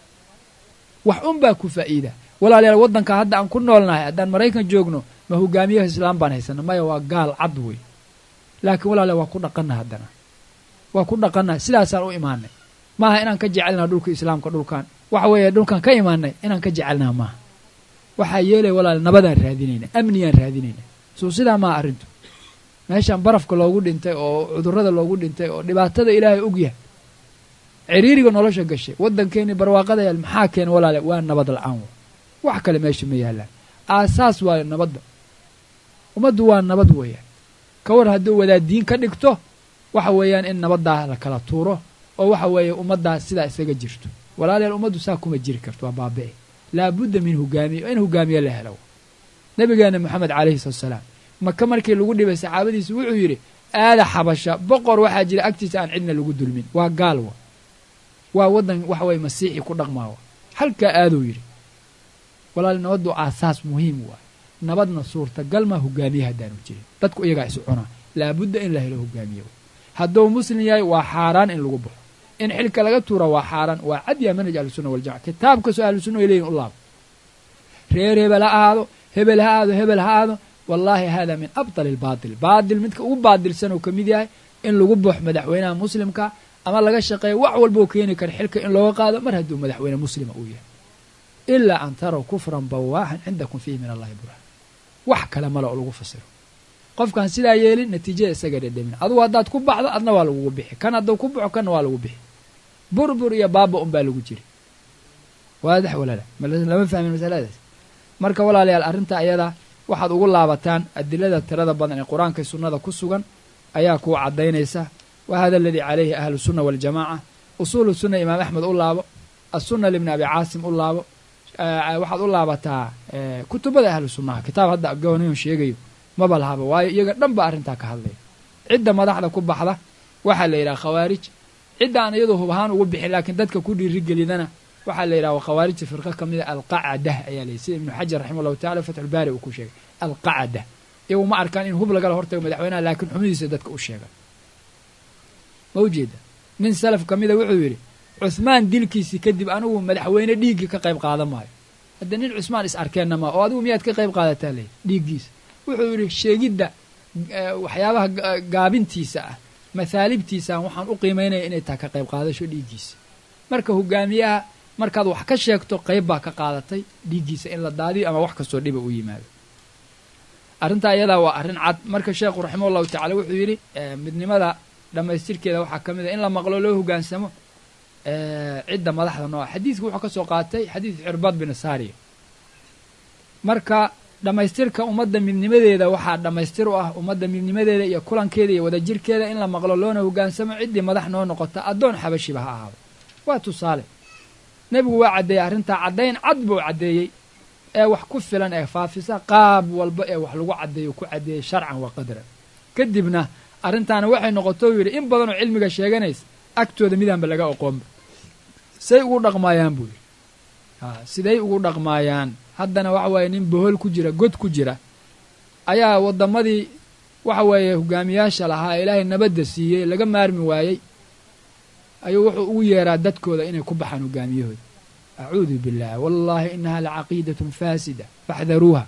wax un baa ku faa'iida walaalayaal waddanka hadda aan ku noolnahay haddaan maraykan joogno ma hogaamiyaha islaam baan haysana maya waa gaal cad wey laakiin walaalayaal waa ku dhaqanna haddana waa ku dhaqannahay sidaasaan u imaanay maaha inaan ka jecelnaha dhulka islaamka dhulkan waxa weeye dhulkan ka imaanay inaan ka jecelnaha maaha waxaa yeelaya walaala nabadaan raadinayna amniyaan raadinayna suu sidaa maaha arrintu meeshaan barafka loogu dhintay oo cudurrada loogu dhintay oo dhibaatada ilaahay og yahay ciriiriga nolosha gashay waddankeeni barwaaqada yaal maxaa keena walaale waa nabad la-aan wax kale meesha ma yaallaan aasaas waa nabadda ummaddu waa nabad weeyaan ka war hadduu wadaaddiin ka dhigto waxa weeyaan in nabaddaa la kala tuuro oo waxa weeye ummaddaa sidaa isaga jirto walaalayaal ummaddu saa kuma jiri karto waa baabi'i laabudda min hogaamiye in hogaamiye la helo nabigeena moxamed calayhi salatu salaam maka markii lagu dhibay saxaabadiisa wuxuu yidhi aada xabasha boqor waxaa jira agtiisa aan cidna lagu dulmin waa gaal wa waa waddan waxa weye masiixi ku dhaqmaawa halkaa aaduu yidhi walaal nabaddu aasaas muhiim waay nabadna suurtagal maa hogaamiye haddaanu jirin dadku iyagaa isu cunaa laabudda in la helo hogaamiye hadduu muslim yahay waa xaaraan in lagu baxo in xilka laga tuura waa xaaraan waa cadyaa manhaj ahlusunna waljamaca kitaab kastoo ahlusunna ay leeyihin u laabo reer hebel ha ahaado hebel ha aado hebel ha aado wallaahi hada min abdali albaatil baatil midka ugu baadilsan uu ka mid yahay in lagu baxo madaxweynaha muslimka ama laga shaqeeyo wax walba oo keeni kara xilka in looga qaado mar hadduu madaxweyne muslima uu yahay ilaa an taraw kufran bawaaxan cindakum fiihi min allahi burhaan wax kale male oo lagu fasiro qofkaan sidaa yeelin natiijada isaga dhedhemin adugu haddaad ku baxdo adna waa lagugu bixi kan hadduu ku baxo kanna waa lagu bixi burbur iyo baaba un baa lagu jiri waadax walaala lama fahmin masaladaas marka walaalayaal arrinta ayadaa waxaad ugu laabataan adilada tirada badan ee qur-aanka sunnada ku sugan ayaa kuu caddaynaysa wa hada aladii calayhi ahlu sunna waljamaaca usuulu sunna imaam axmed u laabo assunna libni abi caasim u laabo waxaad u laabataa kutubada ahlu sunnaha kitaab hadda gooniyon sheegayo maba lahaba waayo iyaga dhan ba arrintaa ka hadlaya cidda madaxda ku baxda waxaa la yidhaha khawaarij cidda aan iyadoo hub ahaan ugu bixin laakiin dadka ku dhiirigelidana waxaa la yidhaha khawaarijta firqo ka mida alqacada ayaa la sida ibnu xajar raxima allahu tacala fatxulbaari uu ku sheegay alqacada iyagu ma arkaan in hub lagala hortago madaxweynaha laakiin xumidiisa dadka u sheega ma ujeeda nin salaf ka mida wuxuu yidhi cuhmaan dilkiisii kadib anigu madaxweyne dhiiggii ka qayb qaadan maayo hadda nin cusmaan is arkeenna maa oo adigu miyaad ka qayb qaadataa ley dhiiggiisa wuxuu yidhi sheegidda waxyaabaha gaabintiisa ah mahaalibtiisaan waxaan u qiimaynaya inay tahay ka qayb qaadasho dhiiggiisa marka hogaamiyaha markaad wax ka sheegto qayb baa ka qaadatay dhiiggiisa in la daadiyo ama wax kastoo dhiba u yimaado arrintaa iyadaa waa arrin cad marka sheekhu raximah llahu tacala wuxuu yidhi midnimada dhammaystirkeeda waxaa ka mid a in la maqlo loo hogaansamo cidda madaxda nooca xadiidka wuxuu ka soo qaatay xadiid cirbaad bin saariya marka dhammaystirka ummadda midnimadeeda waxaa dhammaystir u ah ummadda midnimadeeda iyo kulankeeda iyo wadajirkeeda in la maqlo loona hogaansamo ciddii madax noo noqota addoon xabashiba ha ahaado waa tusaale nebigu waa caddeeyey arrintaa caddayn cad buu caddeeyey ee wax ku filan ee faafisa qaab walba ee wax lagu caddeeyo ku caddeeyey sharcan wa qadran kadibna arrintaana waxay noqotou yidhi in badanoo cilmiga sheeganaysa agtooda midaanba laga oqoonba say ugu dhaqmaayaan buu yidhi siday ugu dhaqmaayaan haddana waxa weeye nin bohol ku jira god ku jira ayaa waddamadii waxa weeye hogaamiyaasha lahaa ee ilaahay nabadda siiyey laga maarmi waayey ayuu wuxuu ugu yeeraa dadkooda inay ku baxaan hogaamiyahooda acuudu billaah wallaahi inahaa lacaqiidatun faasida faxdaruuha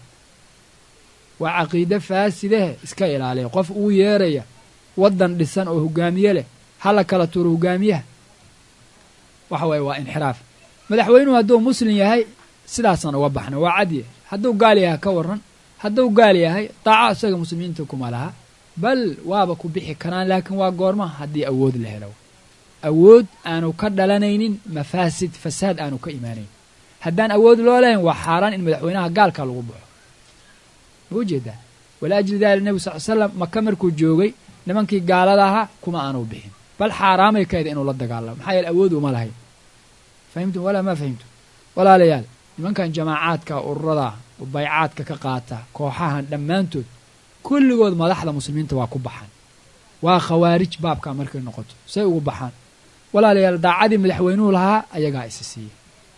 waa caqiide faasidahe iska ilaaliya qof ugu yeeraya waddan dhisan oo hogaamiye leh hala kala turo hogaamiyaha waxa weeye waa inxiraaf madaxweynuhu hadduu muslim yahay sidaasaan uga baxna waa cadye hadduu gaal yahay ka warran hadduu gaal yahay daaco isaga muslimiinta kuma laha bal waaba ku bixi karaan laakiin waa goorma haddii awood la helo awood aanu ka dhalanaynin mafaasid fasaad aanu ka imaanayn haddaan awood loo lahayn waa xaaraan in madaxweynaha gaalka lagu baxo ma ujeedaa walaajli dalik nebi sal l slam maka markuu joogay nimankii gaalada ahaa kuma aanu bixin bal xaaraamay ka eda inuu la dagaalamo maxaa yeele awood uma lahayn fahimtum walaa maa fahimtum walaalayaal nimankan jamaacaadka ururada baycaadka ka qaata kooxahan dhammaantood kulligood madaxda muslimiinta waa ku baxaan waa khawaarij baabkaa markay noqoto say ugu baxaan walaalayaal daacadii madaxweynuhu lahaa ayagaa isi siiya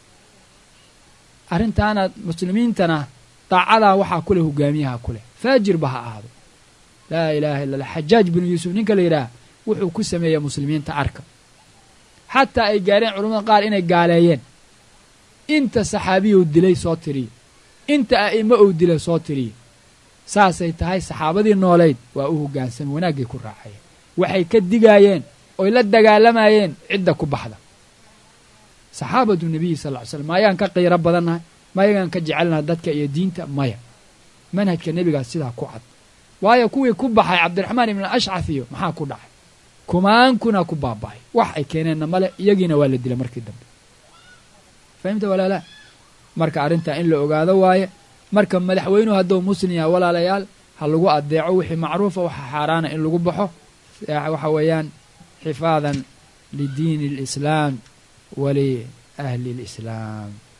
arrintaana muslimiintana daacadaa waxaa ku leh hogaamiyaha ku leh faajirba ha ahaado laa ilaaha illa allah xajaaj binu yuusuf ninka la yidhaah wuxuu ku sameeya muslimiinta arka xataa ay gaareen culamada qaar inay gaaleeyeen inta saxaabiyou dilay soo tiriye inta a'imo ou dilay soo tiriye saasay tahay saxaabadii noolayd waa u hoggaansamay wanaaggay ku raacayeen waxay ka digaayeen oy la dagaalamayeen cidda ku baxda saxaabatu nebiyi sal ly slam maayaan ka qiiro badannahay mayagaan ka jecelnahay dadka iyo diinta maya manhajka nebigaas sidaa ku cad waayo kuwii ku baxay cabdiraxmaan ibn ashcaf iyo maxaa ku dhacay kumaankuna ku baaba'ay wax ay keeneenna male iyagiina waa la dila markii dambe fahimta walaalaa marka arrintaa in la ogaado waaye marka madaxweynuhu hadduu muslim yaha walaalayaal ha lagu adeeco wixii macruufa waxa xaaraana in lagu baxo waxa weeyaan xifaadan lidiini alislaam wali ahli alislaam